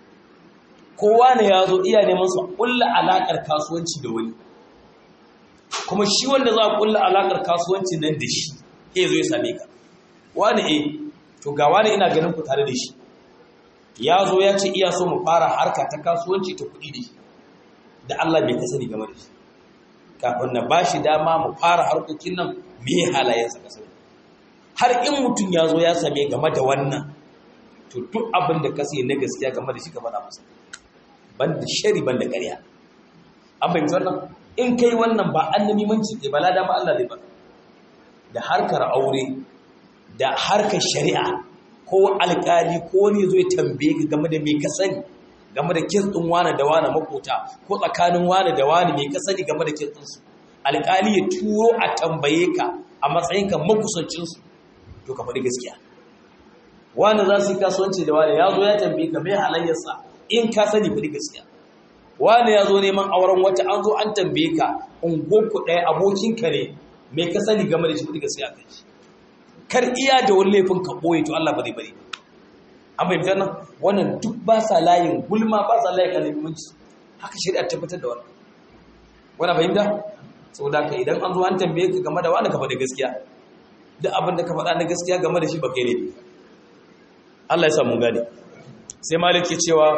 kowa ne ya zo iya neman su ƙulla alaƙar kasuwanci da wani kuma shi wanda za a ƙulla alaƙar kasuwanci nan da shi ya zo ya same ka wani eh to ga wani ina ganin ku tare da shi ya zo ya ce iya so mu fara harka ta kasuwanci ta kuɗi da shi da Allah bai kasani game da shi kafin na ba shi dama mu fara harkokin nan me halayensa ka sani har in mutum ya zo ya same game da wannan to duk abin da ka sani na gaskiya game da shi ka faɗa masa ban da shari ban da ƙarya an fahimci wannan in kai wannan ba annabi manci ke bala dama Allah zai ba da harkar aure da harkar shari'a ko alƙali ko wani zo ya tambaye ka game da me ka sani game da kin din wani da wani makota ko tsakanin wani da wani me ka sani game da kin din su alƙali ya turo a tambaye ka a matsayin ka makusancin su to ka faɗi gaskiya wani za su yi kasuwanci da wani ya zo ya tambaye ka me halayyarsa in ka sani faɗi gaskiya wani ya zo neman auren wata an zo an tambaye ka ungonku ɗaya abokinka ne me ka sani game da shi faɗi gaskiya kan shi kar iya da wani laifin ka ɓoye to Allah ba zai bari an fahimta nan wannan duk ba sa layin gulma ba sa layin alimunci haka shari'a tabbatar da wannan wannan fahimta saboda ka idan an zo an tambaye ka game da wani ka faɗi gaskiya duk abin da ka faɗa na gaskiya game da shi ba kai ne Allah ya sa mun gane sai malik ke cewa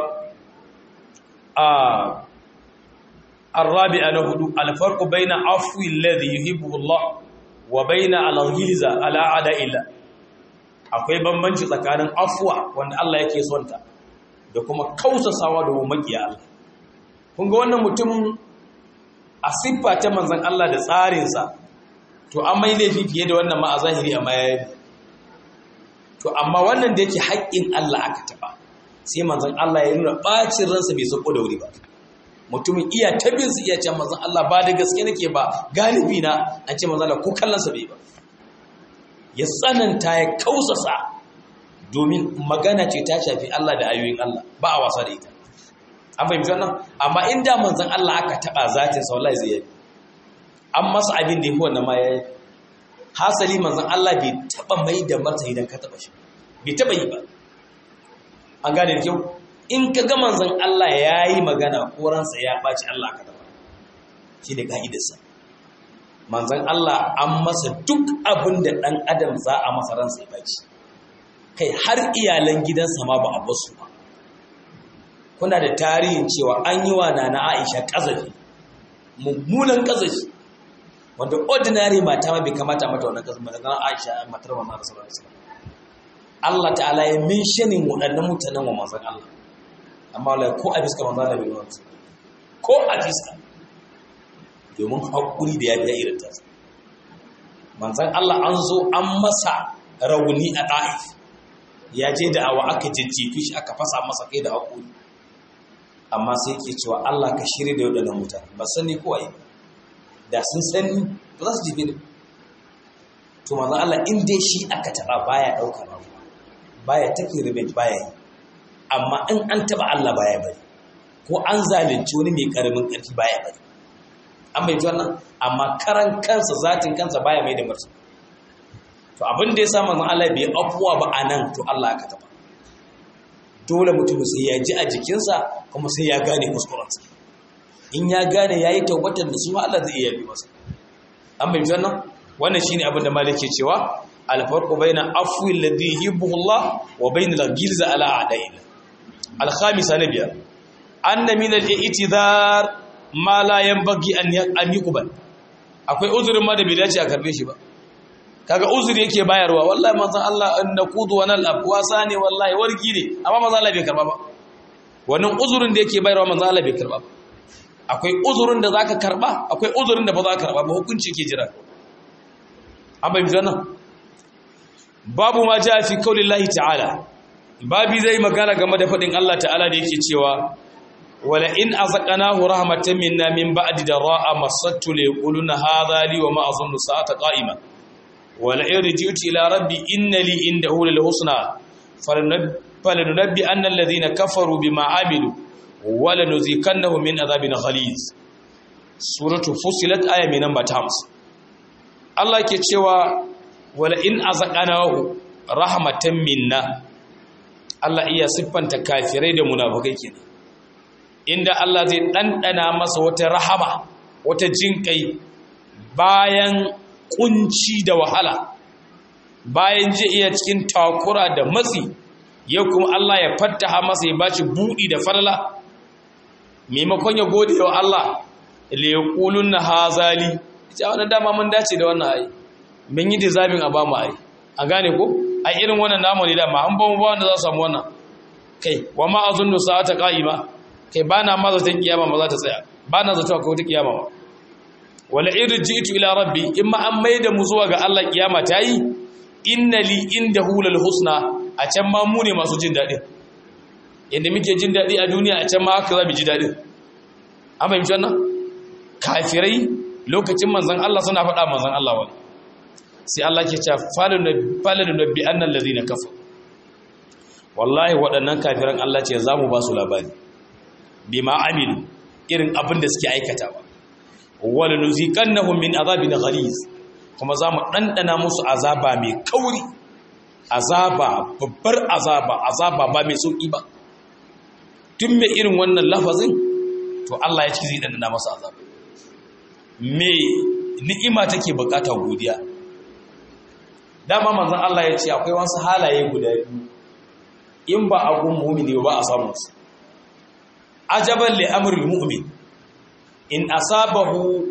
a الرابع نهدو الفرق بين عفو الذي يحبه الله وبين الغلظة على عداء الله akwai bambanci tsakanin afwa wanda Allah yake son ta da kuma kausasawa da makiya Allah kun ga wannan mutum a siffa ta manzon Allah da tsarinsa to an mai laifi fiye da wannan ma a zahiri amma yayi to amma wannan da yake haƙƙin Allah aka taba sai manzon Allah ya nuna bacin ransa bai sako da wuri ba mutumin iya tabin su iya can manzon Allah ba da gaske nake ba galibi na an ce manzon Allah ko kallon sa bai ba ya tsananta ya kausasa domin magana ce ta shafi Allah da ayoyin Allah ba a wasa da ita an fahimci wannan amma inda manzon Allah aka taba zatin sa wallahi zai yi an masa abin da yafi wannan ma yayi hasali manzon Allah bai taba mai da masa idan ka taba shi bai taba yi ba an gane da kyau in ka ga manzon Allah yayi magana ko ransa ya baci Allah ka taba shi ne ka'idarsa manzon Allah an masa duk abin da dan adam za a masa ransa ya baci kai har iyalan gidansa ma ba a basu ba kuna da tarihin cewa an yi wa nana Aisha kazafi mummunan kazafi wanda ordinary mata ma bai kamata mata wannan kazafi ba daga Aisha matar wa Manzon sallallahu alaihi wasallam Allah ta'ala ya mentioning waɗannan mutanen wa manzon Allah amma wallahi ko a fiska manzon Allah bai yi ko a fiska domin hakuri da yafiya irin ta manzon Allah an zo an masa rauni a ɗa'if ya je da awa aka jajjefi shi aka fasa masa kai da haƙuri amma sai ke cewa Allah ka shirya da waɗannan mutane ba sani ko ayi da sun sani ba za su jefe da to manzon Allah in dai shi aka taɓa baya ɗaukar rawa baya take revenge baya yi amma in an taɓa Allah baya bari ko an zalunci wani mai ƙaramin ƙarfi baya bari an bai wannan amma karan kansa zatin kansa baya mai da martaba to abin da ya sa manzon Allah bai afuwa ba anan to Allah aka taba dole mutum sai ya ji a jikinsa kuma sai ya gane kuskurensa in ya gane yayi taubatar da su Allah zai iya bi masa an bai wannan wannan shine abin da malike cewa al-farqu baina afwi alladhi yuhibbu Allah wa baina al-ghilza ala a'da'il al-khamisa nabiya anna min al-i'tidar ma la yanbaghi an yuqbal akwai uzurin ma da bai dace a karbe shi ba kaga uzuri yake bayarwa wallahi manzon Allah naqudu wa nal afwasa ne wallahi wargi ne amma manzon Allah bai karba ba wannan uzurin da yake bayarwa manzon Allah bai karba ba akwai uzurin da zaka karba akwai uzurin da ba za ka karba ba hukunci ke jira an bai nan babu ma ja fi kaulillahi ta'ala babi zai magana game da faɗin Allah ta'ala da yake cewa wala in azaqnahu rahmatan minna min ba'di dara'a massattu li yaquluna hadha li wa ma azunnu sa'ata qa'ima wala in raji'tu ila rabbi inna li indahu lil husna falanunabbi anna alladhina kafaru bima amilu wala nuzikannahum min adhabin ghaliz suratu fusilat aya mai namba 50 Allah ke cewa wala in azaqnahu rahmatan minna Allah iya siffanta kafirai da munafukai kenan inda Allah zai ɗanɗana masa wata rahama wata jinƙai bayan kunci da wahala bayan je iya cikin takura da matsi yau kuma Allah ya fattaha masa ya baci buɗi da falala maimakon ya gode wa Allah liqulun na hazali ita wannan dama mun dace da wannan ayi mun yi dizabin a ba mu ayi a gane ko a irin wannan namu ne dama an ba mu ba wanda za su samu wannan kai wa ma azunnu sa'ata qa'ima kai bana ma zata kiyama ma za ta tsaya bana zato akwai wata kiyama ma wala irji'tu ila rabbi imma an maida mu zuwa ga Allah kiyama ta yi inna li indahu lal husna a can ma mu ne masu jin dadin yanda muke jin dadi a duniya a can ma haka za mu ji dadin an fahimci wannan kafirai lokacin manzon Allah suna faɗa manzon Allah wani sai Allah ke cewa falanu nabbi annal ladina kafaru wallahi waɗannan kafiran Allah ce za mu ba su labari bima amilu irin abin da suke aikatawa wala nuziqannahum min azabin ghaliz kuma za mu ɗanɗana musu azaba mai kauri azaba babbar azaba azaba ba mai sauƙi ba tun mai irin wannan lafazin to Allah ya ci zai ɗanɗana masa azaba me ni'ima take bukata godiya dama manzon Allah ya ce akwai wasu halaye guda biyu in ba a gun mu'mini ba a samu su ajaban li amril mu'min in asabahu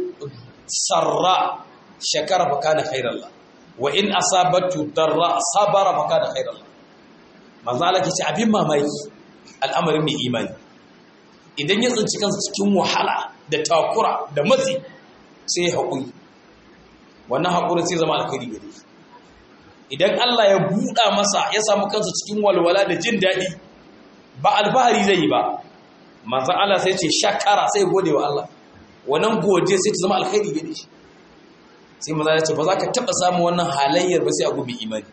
sarra shakara fa kana khairan la wa in asabatu darra sabara fa kana khairan la manzo Allah ke ce abin mamaki al'amarin mai imani idan ya tsinci kansa cikin wahala da takura da matsi sai ya haƙuri wannan haƙuri sai zama alkhairi gare shi idan Allah ya buɗa masa ya samu kansa cikin walwala da jin daɗi ba alfahari zai yi ba manzan Allah sai ce shakara sai gode wa Allah wannan gode sai ta zama alkhairi gare shi sai maza ya ce ba za ka taɓa samun wannan halayyar ba sai a gobe imani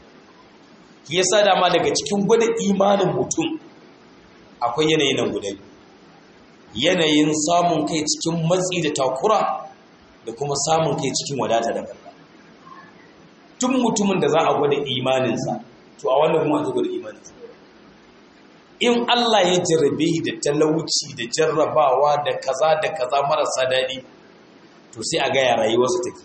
ki yasa dama daga cikin gwada imanin mutum akwai yanayin nan guda yanayin samun kai cikin matsi da takura da kuma samun kai cikin wadata da barka tun mutumin da za a gwada imaninsa to a wannan kuma aka gwada imaninsa in Allah ya jarrabe da talauci da jarrabawa da kaza da kaza marasa daɗi to sai a ga ya rayuwarsa take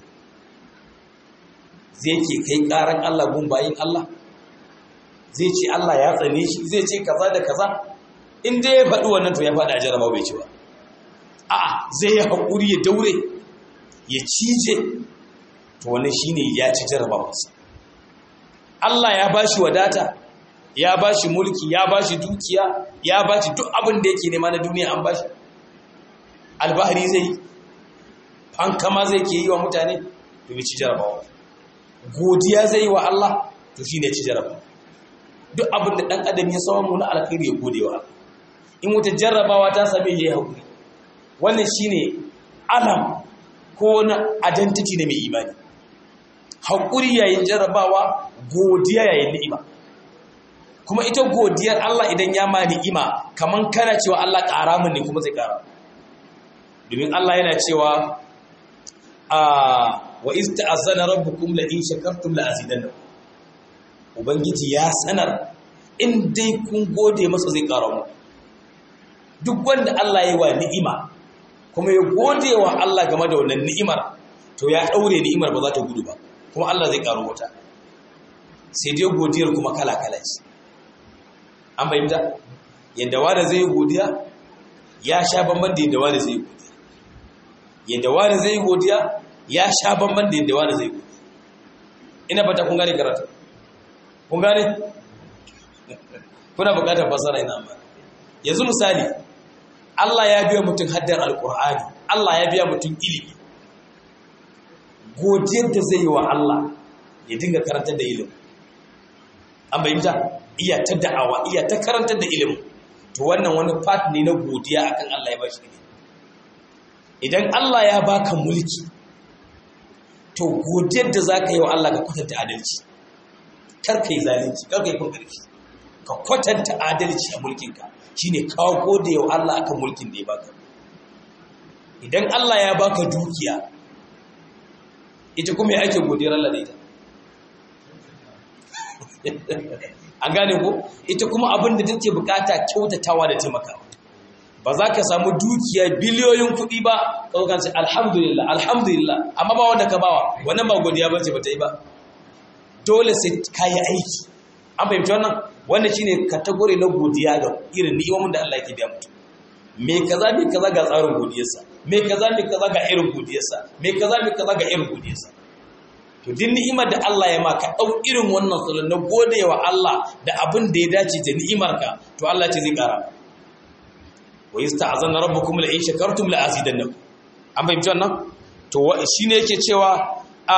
zai ke kai ƙaran Allah gun bayin Allah zai ce Allah ya tsane shi zai ce kaza da kaza in dai ya faɗi wannan to ya faɗi a jarraba bai ci ba a'a zai yi haƙuri ya daure ya cije to wani shine ya ci jarrabawarsa Allah ya bashi wadata ya bashi mulki ya bashi dukiya ya bashi duk abin da yake nema na duniya an bashi albahari zai fankama zai ke yi wa mutane to ci jarrabawa godiya zai yi wa Allah to shine ci jarrabawa duk abin da dan adam ya samu na alkhairi ya gode wa Allah in wata jarrabawa ta same ya yi haƙuri wannan shine alam ko na identity na mai imani haƙuri yayin jarrabawa godiya yayin ni'ima kuma ita godiyar Allah idan ya ma ni'ima kaman kana cewa Allah ƙara min ne kuma zai ƙara domin Allah yana cewa a wa iz ta'azzana rabbukum la in shakartum la azidannakum ubangiji ya sanar in dai kun gode masa zai ƙara mu duk wanda Allah ya yi wa ni'ima kuma ya gode wa Allah game da wannan ni'imar to ya daure ni'imar ba za ta gudu ba kuma Allah zai karo wata sai dai godiyar kuma kala-kala ce an fahimta yadda wanda zai yi godiya ya sha bamban da yadda wanda zai yi godiya yadda wanda zai yi godiya ya sha bamban da yadda wanda zai yi godiya ina fata kun gane karatu kun gane kuna bukatar fasara ina amma yanzu misali Allah ya biya mutum haddar alkur'ani Allah ya biya mutum ilimi godiyar da zai yi wa Allah ya dinga karantar da ilimi an bayyanta iya ta da'awa iya ta karantar da ilimi to wannan wani part ne na godiya akan Allah ya bashi ne idan Allah ya baka mulki to godiyar da zaka yi wa Allah ka kwatanta adalci kar kai zalunci kar kai kungarki ka kwatanta adalci a mulkinka shine kawo gode wa Allah akan mulkin da ya baka idan Allah ya baka dukiya ita kuma ya ake godiyar Allah da ita an gane ko ita kuma abin da take bukata kyautatawa da taimakawa ba za ka samu dukiya biliyoyin kuɗi ba ka zo kanci alhamdulillah alhamdulillah amma ba wanda ka bawa wannan ba godiya bace ba ta yi ba dole sai ka yi aiki an fahimci wannan wannan shine kategori na godiya ga irin ni'imomin da Allah yake biya mutum me kaza me kaza ga tsarin godiyarsa me kaza me kaza ga irin godiyarsa me kaza me kaza ga irin godiyarsa to din ni'imar da Allah ya maka dau irin wannan salon na godewa Allah da abin da ya dace da ni'imarka to Allah ce zai kara wa yasta'zana rabbukum la in shakartum la azidannakum an fahimci wannan to shine yake cewa a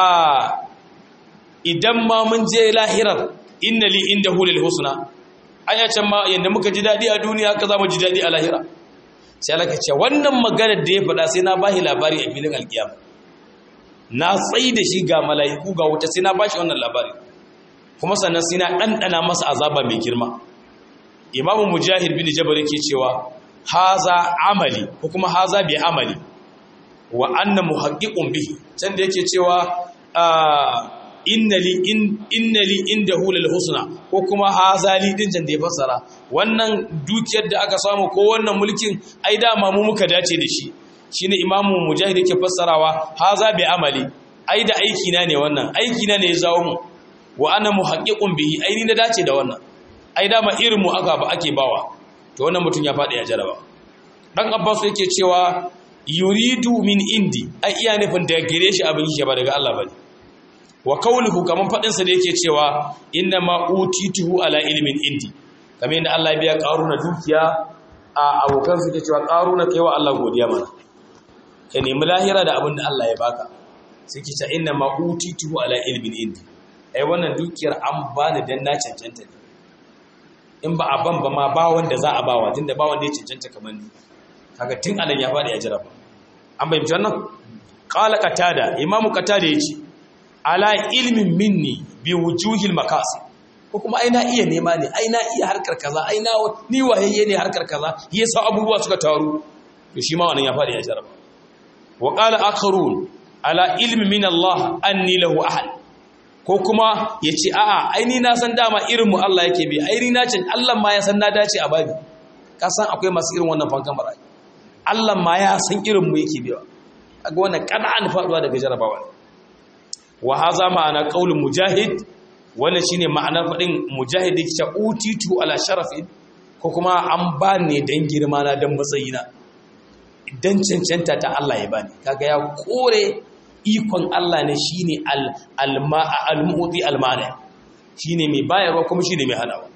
idan ma mun je lahirar inna li indahu lil husna aya can ma yanda muka ji dadi a duniya haka zamu ji dadi a lahira sai Allah ka ce wannan maganar da ya faɗa sai na bashi labari a filin alkiyama na tsayi da shi ga mala'iku ga wuta sai na bashi wannan labari kuma sannan sai na ɗanɗana masa azaba mai girma imamu mujahid bin jabal yake cewa haza amali ko kuma haza bi amali wa anna muhaqqiqun bihi can da yake cewa innali innali indahu lil husna ko kuma hazali din can da ya fassara wannan dukiyar da aka samu ko wannan mulkin ai dama mu muka dace da shi shine imamu mujahid yake fassarawa haza bi amali ai da aiki na ne wannan aiki na ne ya zawo mu wa ana muhaqqiqun bihi ai ni na dace da wannan ai dama irin mu aka ba ake bawa to wannan mutum ya faɗi ya jaraba dan abbas yake cewa yuridu min indi ai iya nufin da gare shi abin shi ba daga Allah bane wa kauluhu kaman fadin sa da yake cewa inna ma utituhu ala ilmin indi kamar yadda Allah ya biya karuna dukiya a abokan su ke cewa karuna kai wa Allah godiya mana ka nemi lahira da abin da Allah ya baka sai ke ta inna ma utituhu ala ilmin indi ai wannan dukiyar an bani dan na cancanta ne in ba a ban ba ma ba wanda za a bawa tunda ba wanda ya cancanta kamar ni kaga tun anan ya fadi ya jaraba an bayyana wannan qala qatada imamu qatada yace ala ilmin minni bi wujuhil makasi ko kuma ai na iya nema ne ai na iya harkar kaza ai na ni wayayye ne harkar kaza yasa abubuwa suka taru to shi ma wannan ya fadi ya jaraba wa qala akharun ala ilmi min Allah anni lahu ahad ko kuma yace a'a ai ni na san dama irin mu Allah yake bi ai ni na cin Allah ma ya san na dace a babi ka san akwai masu irin wannan fankan barayi Allah ma ya san irin mu yake biwa kaga wannan qad'an faduwa daga jarabawa wa haza ma'ana qaulul mujahid wannan shine ma'anar fadin mujahid yake ta utitu ala sharafin ko kuma an ba ne dan girma na dan matsayina dan cancanta ta Allah ya bani kaga ya kore ikon Allah ne shine al-ma'a al-mu'ti al-mani shine mai bayarwa kuma shine mai hanawa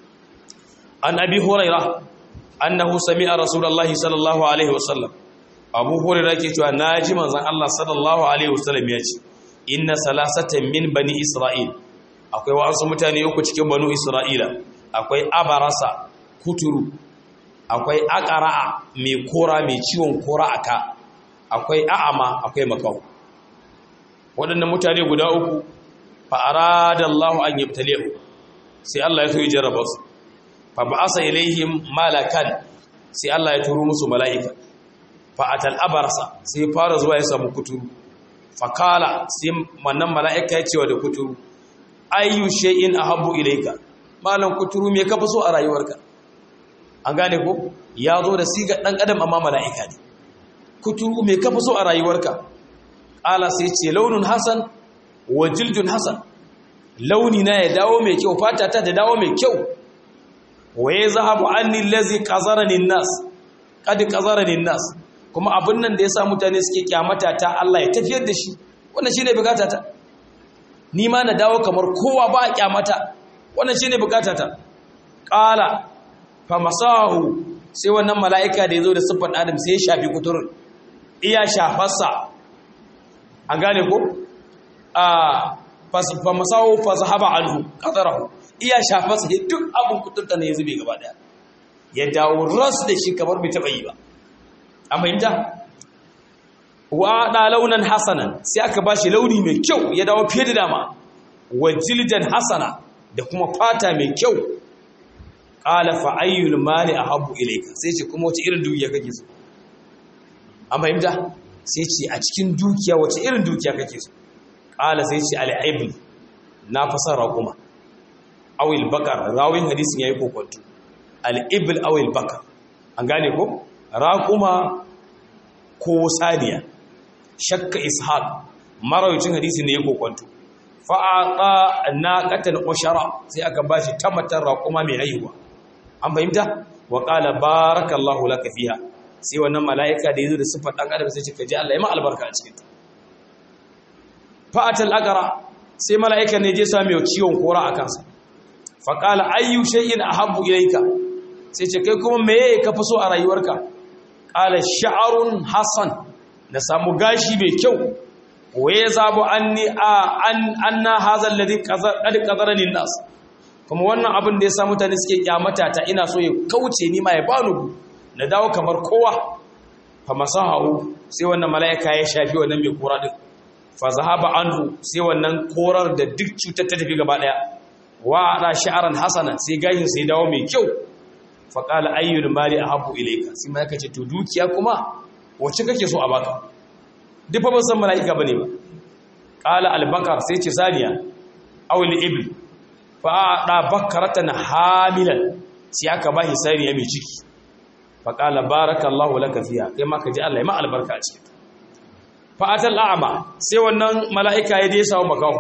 an abi hurairah annahu sami'a rasulullahi sallallahu alaihi wasallam abu hurairah ke cewa naji manzon Allah sallallahu alaihi wasallam ya ce inna salasatan min bani isra'il akwai wasu mutane uku cikin banu isra'ila akwai abarasa kuturu akwai aqra'a mai kora mai ciwon kora aka akwai a'ama akwai makau waɗannan mutane guda uku fa aradallahu an yabtalihu sai Allah ya so ya jarraba su fa ba'asa ilaihim malakan sai Allah ya turo musu mala'ika fa atal abarsa sai fara zuwa ya samu kuturu fa kala sai wannan mala'ika ya cewa da kuturu ayyu shay'in ahabbu ilayka malan kuturu me kafa so a rayuwarka an gane ko ya zo da siga dan adam amma mala'ika ne kuturu me kafa so a rayuwarka ala sai ce launin hasan wa jildun hasan launi na ya dawo mai kyau fata ta ta dawo mai kyau wa ya zahabu anni allazi qazarani nas kad qazarani nas kuma abin nan da yasa mutane suke kyamata ta Allah ya tafiyar da shi wannan shine bukata ta ni ma na dawo kamar kowa ba kyamata wannan shine bukata ta qala fa masahu sai wannan mala'ika da yazo da siffar adam sai ya shafi kuturun iya shafarsa an gane ko a fa masawo fa zahaba anhu qadarahu iya shafa sai duk abun kutunta ne ya zube gaba daya ya dawo ras da shi kamar bai taba yi ba an fahimta wa da launan hasanan sai aka bashi launi mai kyau ya dawo fiye da dama wa jildan hasana da kuma fata mai kyau qala fa ayyul mali ahabbu ilayka sai ce kuma wace irin dukiya kake so an fahimta sai ce a cikin dukiya wace irin dukiya kake so qala sai ce al-ibl na fasara kuma awil bakar rawin hadisin yayi kokonto al-ibl awil bakar an gane ko raquma ko saniya shakka ishaq marawicin hadisi ne ya kokonto fa'aqa naqatan ushara sai aka bashi tamatar raquma mai haihuwa an fahimta wa qala barakallahu laka fiha sai wannan malaika da yazo da sifar dan adam sai ce kaji Allah ya ma albarka a cikin ta fa'atal aqra sai malaika ne je sami ciwon kora a kansa fa qala ayyu shay'in ahabbu ilayka sai ce kai kuma meye ka fi so a rayuwarka qala sha'run hasan na samu gashi mai kyau waye zabu anni a an anna hadha alladhi qad qadarani nas kuma wannan abin da ya sa mutane suke kyamata ta ina so ya kauce ni ma ya bani na dawo kamar kowa fa masahu sai wannan malaika ya shafi wannan mai kora din fa zahaba anhu sai wannan korar da duk cutar ta tafi gaba daya wa ada sha'ran hasana sai gashin sai dawo mai kyau fa qala ayyul mali ahabbu ilayka sai malaika ce to dukiya kuma wacce kake so a baka duk fa ban san malaika bane ba qala al-bakar sai ce saniya aw al-ibl fa da bakaratan hamilan sai aka bashi saniya mai ciki fa qala barakallahu laka fiha kai ma ka ji Allah ya ma albarka a cikin fa atal a'ma sai wannan malaika ya je sawo makaho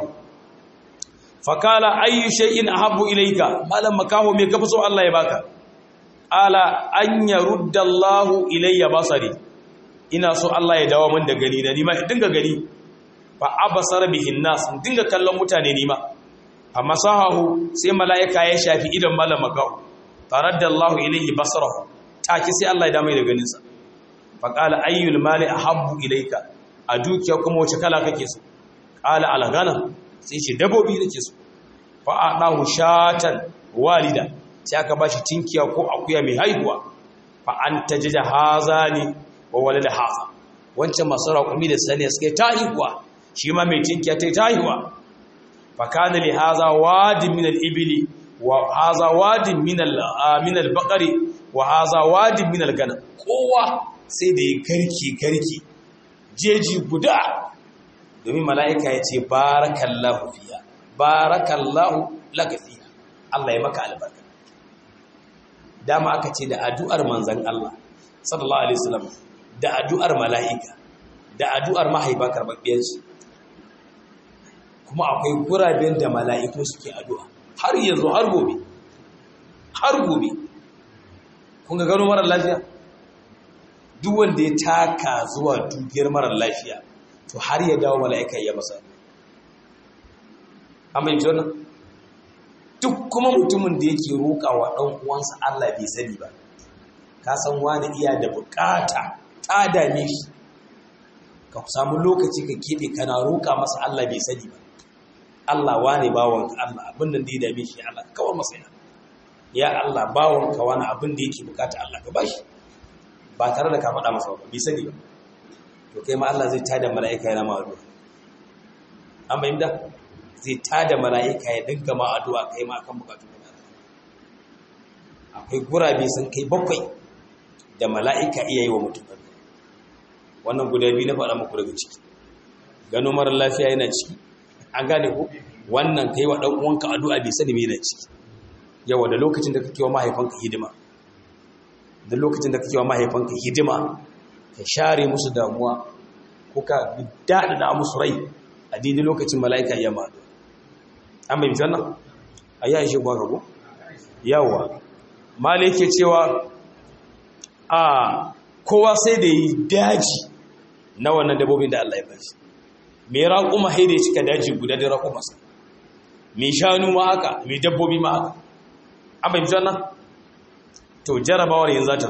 fa qala ayyu shay'in ahabbu ilayka malam makaho me kafi so Allah ya baka ala an yarudda Allahu ilayya basari ina so Allah ya dawo min da gani na nima dinga gani fa abasar bihin nas dinga kallon mutane nima fa masahahu sai malaika ya shafi idan malam makahu taraddallahu ilayhi basarahu take sai Allah ya dawo da ganin sa fa qala ayyul mali ahabbu ilayka a dukiya kuma wace kala kake so qala al ghanam sai ce dabobi nake so fa adahu shatan walida sai aka bashi tinkiya ko akuya mai haihuwa fa anta jaja hazani wa walada haza wancan masu raƙumi da sani suke tahiwa shi ma mai tinkiya ta tahiwa fa kana li haza wadin min al-ibli wa haza wadin min al-min al-baqari wa haza wadin min al-ganam kowa sai da ya garki garki jeji guda domin mala'ika ya ce barakallahu fiya barakallahu laka fiya Allah ya maka albarka dama aka ce da addu'ar manzon Allah sallallahu alaihi wasallam da addu'ar mala'ika da addu'ar mahaifa karɓaɓɓiyarsu kuma akwai guraben da mala'iku suke addu'a har yanzu har gobe har gobe kun ga gano marar lafiya duk wanda ya taka zuwa dukiyar marar lafiya to har ya dawo mala'ika ya masa amma yi wannan duk kuma mutumin da yake roƙa wa ɗan uwansa Allah bai sani ba ka san wani iya da bukata ta dame shi ka samu lokaci ka keɓe kana roƙa masa Allah bai sani ba Allah wane bawanka Allah abin da ya dame shi Allah kawar masa ya ya Allah bawanka wani abin da yake bukata Allah ka bashi ba tare da ka faɗa masa ba bai sani ba to kai ma Allah zai tada mala'ika yana ma addu'a an bayyana zai tada mala'ika ya dinga ma addu'a kai ma akan bukatu akwai gurabe sun kai bakwai da mala'ika iya yi wa mutum wannan guda biyu na faɗa muku daga ciki gano mara lafiya yana ciki an gane ku wannan ka yi wa ɗan'uwanka addu'a bai sani mai yana ciki yawa da lokacin da kake wa mahaifanka hidima da lokacin da kake wa mahaifanka hidima ka share musu damuwa ko ka daɗaɗa musu rai a daidai lokacin mala'ika iya ma an bai wannan a yi aishe gwa rago yawa mala yake cewa a kowa sai da yi daji na wannan dabobin da Allah ya bashi mai raƙuma haida ya cika daji guda da raƙumarsa mai shanu ma haka mai dabbobi ma haka an bai wannan to jarabawar yin zata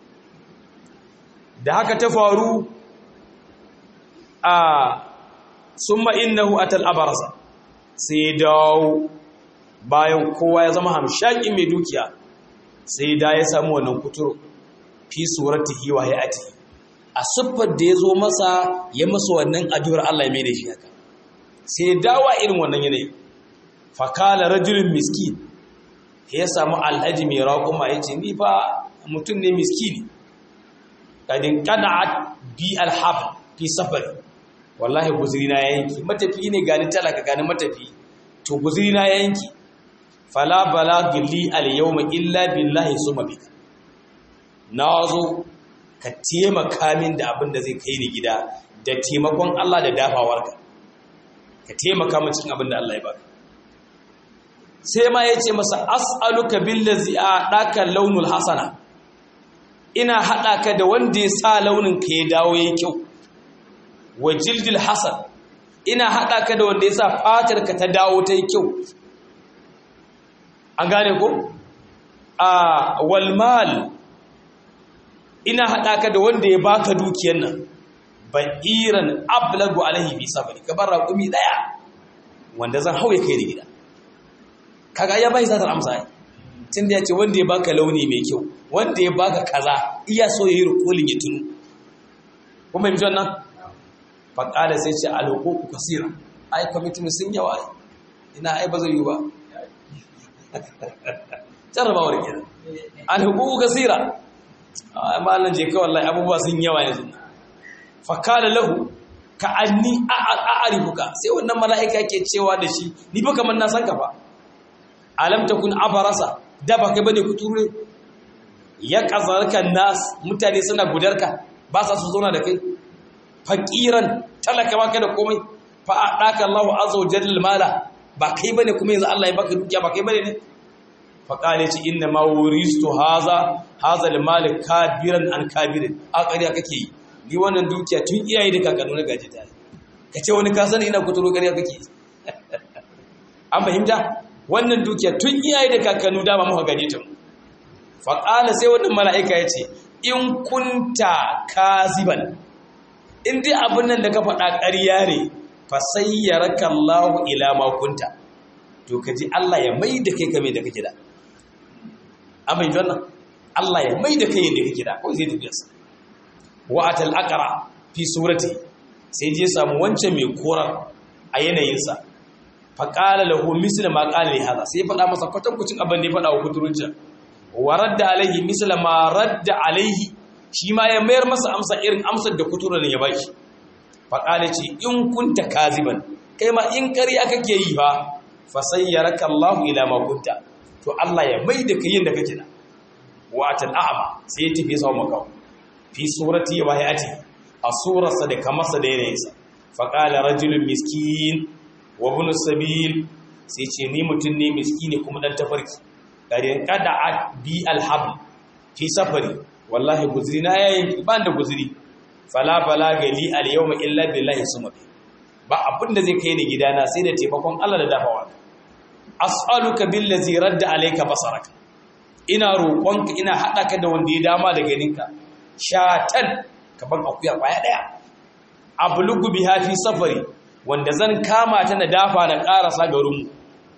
da haka ta faru a summa innahu atal abarasa sai dawo bayan kowa ya zama hamshakin mai dukiya sai da ya samu wannan kuturu fi suratihi wa hayati a siffar da ya zo masa ya masa wannan addu'ar Allah ya mai da shi haka sai dawa irin wannan yanayi fakala rajulun miskin ya samu alhaji mai raƙuma ya ce ni fa mutum ne miskini kadin qada'at bi alhab fi safari wallahi guzuri na yanki matafi ne gani talaka gani matafi to guzuri na yanki fala balaghi li al-yawma illa billahi summa bika nazo ka taimaka min da abin da zai kai ni gida da taimakon Allah da dafawarka ka taimaka min cikin abin da Allah ya baka sai ma yace masa as'aluka billazi a'daka launul hasana ina hada ka da wanda ya sa launin ka ya dawo yayi kyau wa jildil hasan ina hada ka da wanda ya sa fatar ka ta dawo ta yi kyau an gane ko a walmal ina haɗa ka da wanda ya baka dukiyar nan ba'iran ablagu alaihi fi sabari ka bar raƙumi ɗaya wanda zan hauye kai da gida kaga ya bai zatar amsa tun da ya ce wanda ya baka launi mai kyau wanda ya baka kaza iya so ya yi rukolin ya tunu kuma yi nan faƙada sai ce alhukuku kasira ai kwamitin sun yawa ina ai ba zai yi ba jarrabawar kenan alhuququ kasira amma Allah je kai wallahi abubuwa sun yawa yanzu fa kala lahu ka anni a'rifuka sai wannan mala'ika ke cewa da shi ni fa kaman na san ka fa alam takun abarasa da ba kai bane kuture ya kazarka nas mutane suna gudarka ba sa su zauna da kai faqiran talaka baka da komai fa adaka Allahu azza wa jalla mala ba kai bane kuma yanzu Allah ya baka dukiya ba kai bane ne fa kale ci inna ma wuristu haza haza al mal kabiran an kabirin a ƙarya kake yi ni wannan dukiya tun iyaye da kakanni na gaji ta kace wani ka sani ina kuturo ƙarya kake an fahimta wannan dukiya tun iyaye da kakanni da ba mu gaji ta fa kale sai wannan mala'ika yace in kunta kaziban in dai abin nan da ka faɗa ƙarya ne fasayyaraka Allahu ila ma kunta to kaji Allah ya mai da kai kame da kake da amma yanzu wannan Allah ya mai da kai yadda kake da ko zai tafi sa wa atal aqra fi surati sai je samu wancan mai korar a yanayin sa fa qala lahu misla ma qala li hada sai faɗa masa kwatankucin abin da ya faɗa wa kuturunca wa radda alaihi misla ma radda alaihi shi ma ya mayar masa amsa irin amsar da kuturan ya baki faƙale ce in kunta kaziban kai ma in ƙarya kake yi fa fa sayyaraka Allahu ila ma kunta to Allah ya mai da kai da kake da wa atal a'ma sai ya tafi sa maka fi surati wa hayati a surarsa da kamarsa da yanayinsa fa qala rajulun miskin wa ibn sabil sai ce ni mutun ne miskini kuma dan tafarki garin qada bi alhabl fi safari wallahi guzuri na yayin ban da guzuri fala balaga li al yawma illa billahi summa ba abin da zai kai ni gidana sai da taimakon Allah da dafawa as'aluka billazi radda alayka basaraka ina roƙonka ina hada ka da wanda ya dama da ganinka shatan kaban akuya kwaya daya ablugu biha fi safari wanda zan kama ta na dafa na karasa garinmu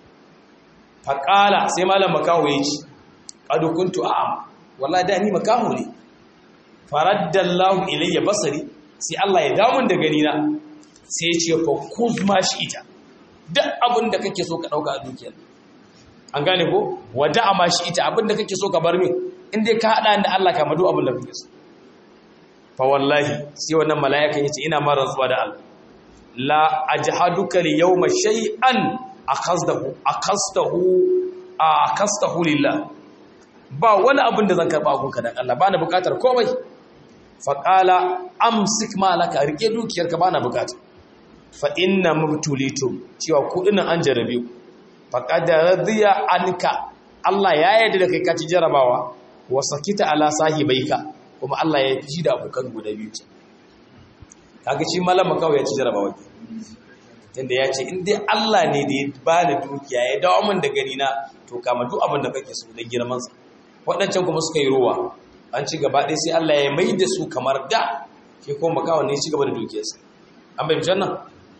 faqala sai malam makaho yace qad kuntu a'am wallahi da ni makaho ne faraddallahu ilayya basari sai Allah ya damun da gani na sai ya ce fa kuzma shi ita duk abin da kake so ka dauka a dukiyar an gane ko wada ma shi ita abin da kake so ka bar min in dai ka hada da Allah ka madu abin da kake so fa wallahi sai wannan mala'ikan yace ina ma rantsuwa da Allah la ajhaduka li yawma shay'an akhazdahu akhastahu akastahu lillah ba wani abin da zan karba gunka dan Allah bana bukatar komai faƙala amsik malaka rike dukiyarka bana bukata fa inna mubtulitum cewa kudin an jarabe ku faqad radiya anka Allah ya yarda da kai ka ci jarabawa wa sakita ala sahibaika kuma Allah ya fi da abokan guda biyu ce kaga shi malama kawai ya ci jarabawa tunda ya ce in dai Allah ne da ya bani dukiya ya dawo min da gani na to kama duk abin da kake so da girman sa waɗancan kuma suka yi ruwa an ci gaba ɗaya sai Allah ya mai da su kamar da ke kuma makawa ne ci gaba da dukiyarsa an bai jannan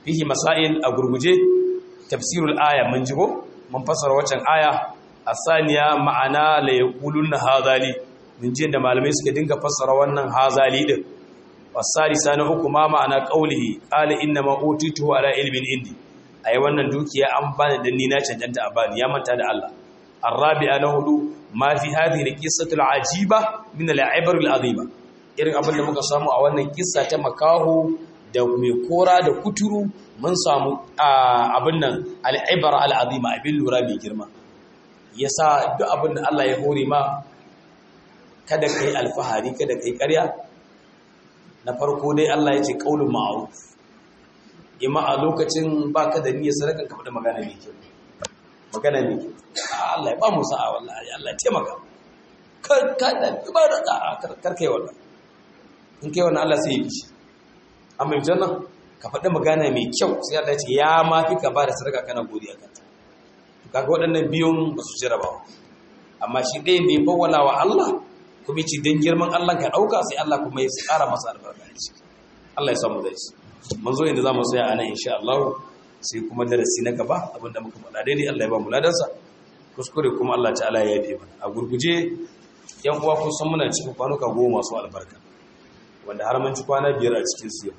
fihi masail a gurguje tafsirul aya mun jigo mun fassara waccan aya asaniya ma'ana la yaquluna hazali mun ji da malamai suka dinga fassara wannan hazali din wasalisa na uku ma ma'ana qaulihi qala inna ma utituhu ala ilmin indi ai wannan dukiya an bani dan ni na cancanta a bani ya manta da Allah arabi'a na hudu ma fi hadhihi alqissatu alajiba min al'ibar al'azima irin abin da muka samu a wannan kissa ta makaho da mai kora da kuturu mun samu abin nan al'ibar al'azima abin lura mai girma yasa duk abin da Allah ya hore ma kada kai alfahari kada kai ƙarya na farko dai Allah ya ce qaulun ma'ruf imma a lokacin baka da niyyar sadaka ka faɗi magana mai kyau magana mai kyau Allah ya ba mu sa'a wallahi Allah ya taimaka kar ka da ibada kar kar kai wannan in kai wannan Allah sai ya bishi amma yanzu nan ka faɗi magana mai kyau sai Allah ya ce ya ma fi ka ba da sadaka kana godiya kanta to kaga waɗannan biyun ba su jira ba amma shi ɗayan da ya fawwala wa Allah kuma ci don girman Allah ka ɗauka sai Allah kuma ya tsara masa albarka a ciki Allah ya samu zai mun zo inda za mu tsaya a nan insha Allah sai kuma darasi na gaba abinda muka faɗa daidai Allah ya ba mu ladansa kuskure kuma Allah ta'ala ya yafe mana a gurguje yan uwa kun san muna cikin kwanuka goma masu albarka wanda har mun ci kwana biyar a cikin su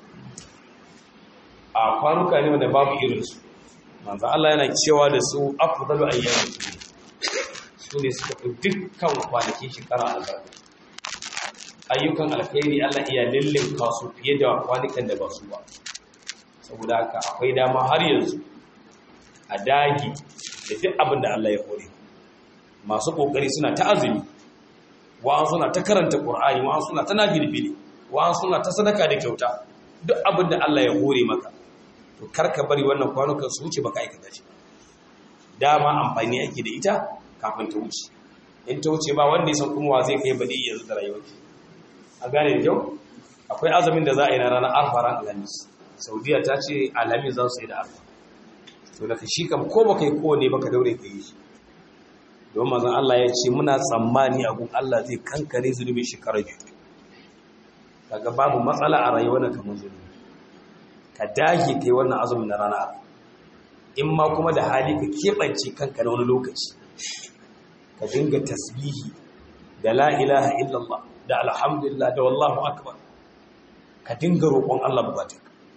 a kwanuka ne wanda babu irin su manzo Allah yana cewa da su afdalu ayyamin su ne suka fi dukkan kwanakin shekara albarka ayyukan alkhairi Allah iya lullun kasu fiye da kwanukan da ba su ba saboda haka akwai dama har yanzu a dagi da duk abin da Allah ya hore masu kokari suna ta azumi wa'an suna ta karanta qur'ani wa'an suna ta nafilfili wa'an suna ta sadaka da kyauta duk abin da Allah ya hore maka to karka bari wannan kwanukan su wuce baka aikata shi dama amfani ake da ita kafin ta wuce in ta wuce ba wanda ya san kuma wa zai kai baɗi yanzu da rayuwar a gane da kyau akwai azumin da za a yi na ranar arfa ran alhamis saudiya ta ce alhamis za su yi da arfa to daga shi kam ko baka yi kowane baka daure ka yi shi don mazan Allah ya ce muna tsammani a gun Allah zai kankare zunubin shekarar biyu daga babu matsala a rayuwar kamar zunubi ka dage kai wannan azumin na ranar arfa in ma kuma da hali ka keɓance kanka na wani lokaci ka dinga tasbihi da la ilaha illallah da alhamdulillah da wallahu akbar ka dinga roƙon Allah bukata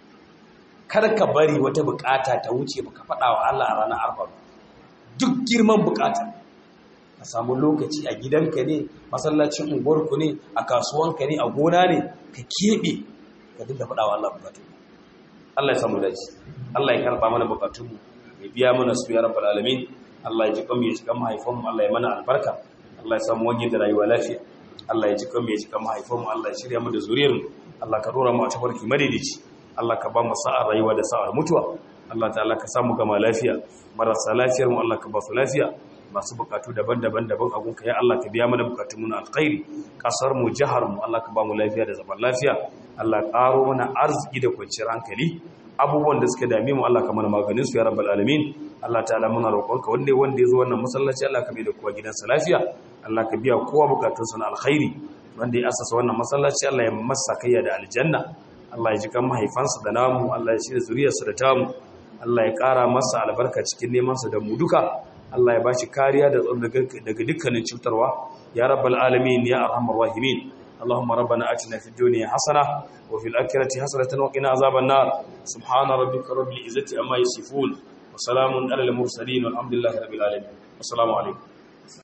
kar ka bari wata bukata ta wuce baka faɗa wa Allah a ranar arba duk girman bukata ka samu lokaci a gidanka ne masallacin unguwarku ne a kasuwanka ne a gona ne ka keɓe ka dinga faɗa wa Allah bukatu Allah ya samu dace Allah ya karɓa mana bukatunmu ya biya mana su ya rabbal alamin Allah ya ji kan ya ji kan mahaifanmu Allah ya mana albarka Allah ya samu wani da rayuwa lafiya Allah ya ji kan ya ji kan mahaifanmu Allah ya shirya mu da zuriyarmu Allah ka dora mu a tabarki madaidaici Allah ka ba mu sa'ar rayuwa da sa'ar mutuwa Allah ta'ala ka samu gama lafiya marasa lafiyar mu Allah ka ba su lafiya masu bukatu daban-daban daban a gunka ya Allah ka biya mana bukatun mu na alkhairi kasar mu jihar mu Allah ka ba mu lafiya da zaman lafiya Allah karo mana arziki da kwanciyar hankali abubuwan da suka dame mu Allah ka mana maganin su ya rabbal alamin Allah ta'ala muna roƙonka wanda wanda ya zo wannan masallaci Allah ka mai da kowa gidansa lafiya Allah ka biya kowa bukatunsa na alkhairi wanda ya asasa wannan masallaci Allah ya masa kayya da aljanna Allah ya ji kan mahaifansa da namu Allah ya shirya zuriyarsa da tamu Allah ya ƙara masa albarka cikin nemansa da mu duka Allah ya bashi kariya da daga dukkanin cutarwa ya rabbal alamin ya arhamar rahimin اللهم ربنا آتنا في الدنيا حسنة وفي الآخرة حسنة وقنا عذاب النار سبحان ربك رب العزة عما يصفون وسلام على المرسلين والحمد لله رب العالمين والسلام عليكم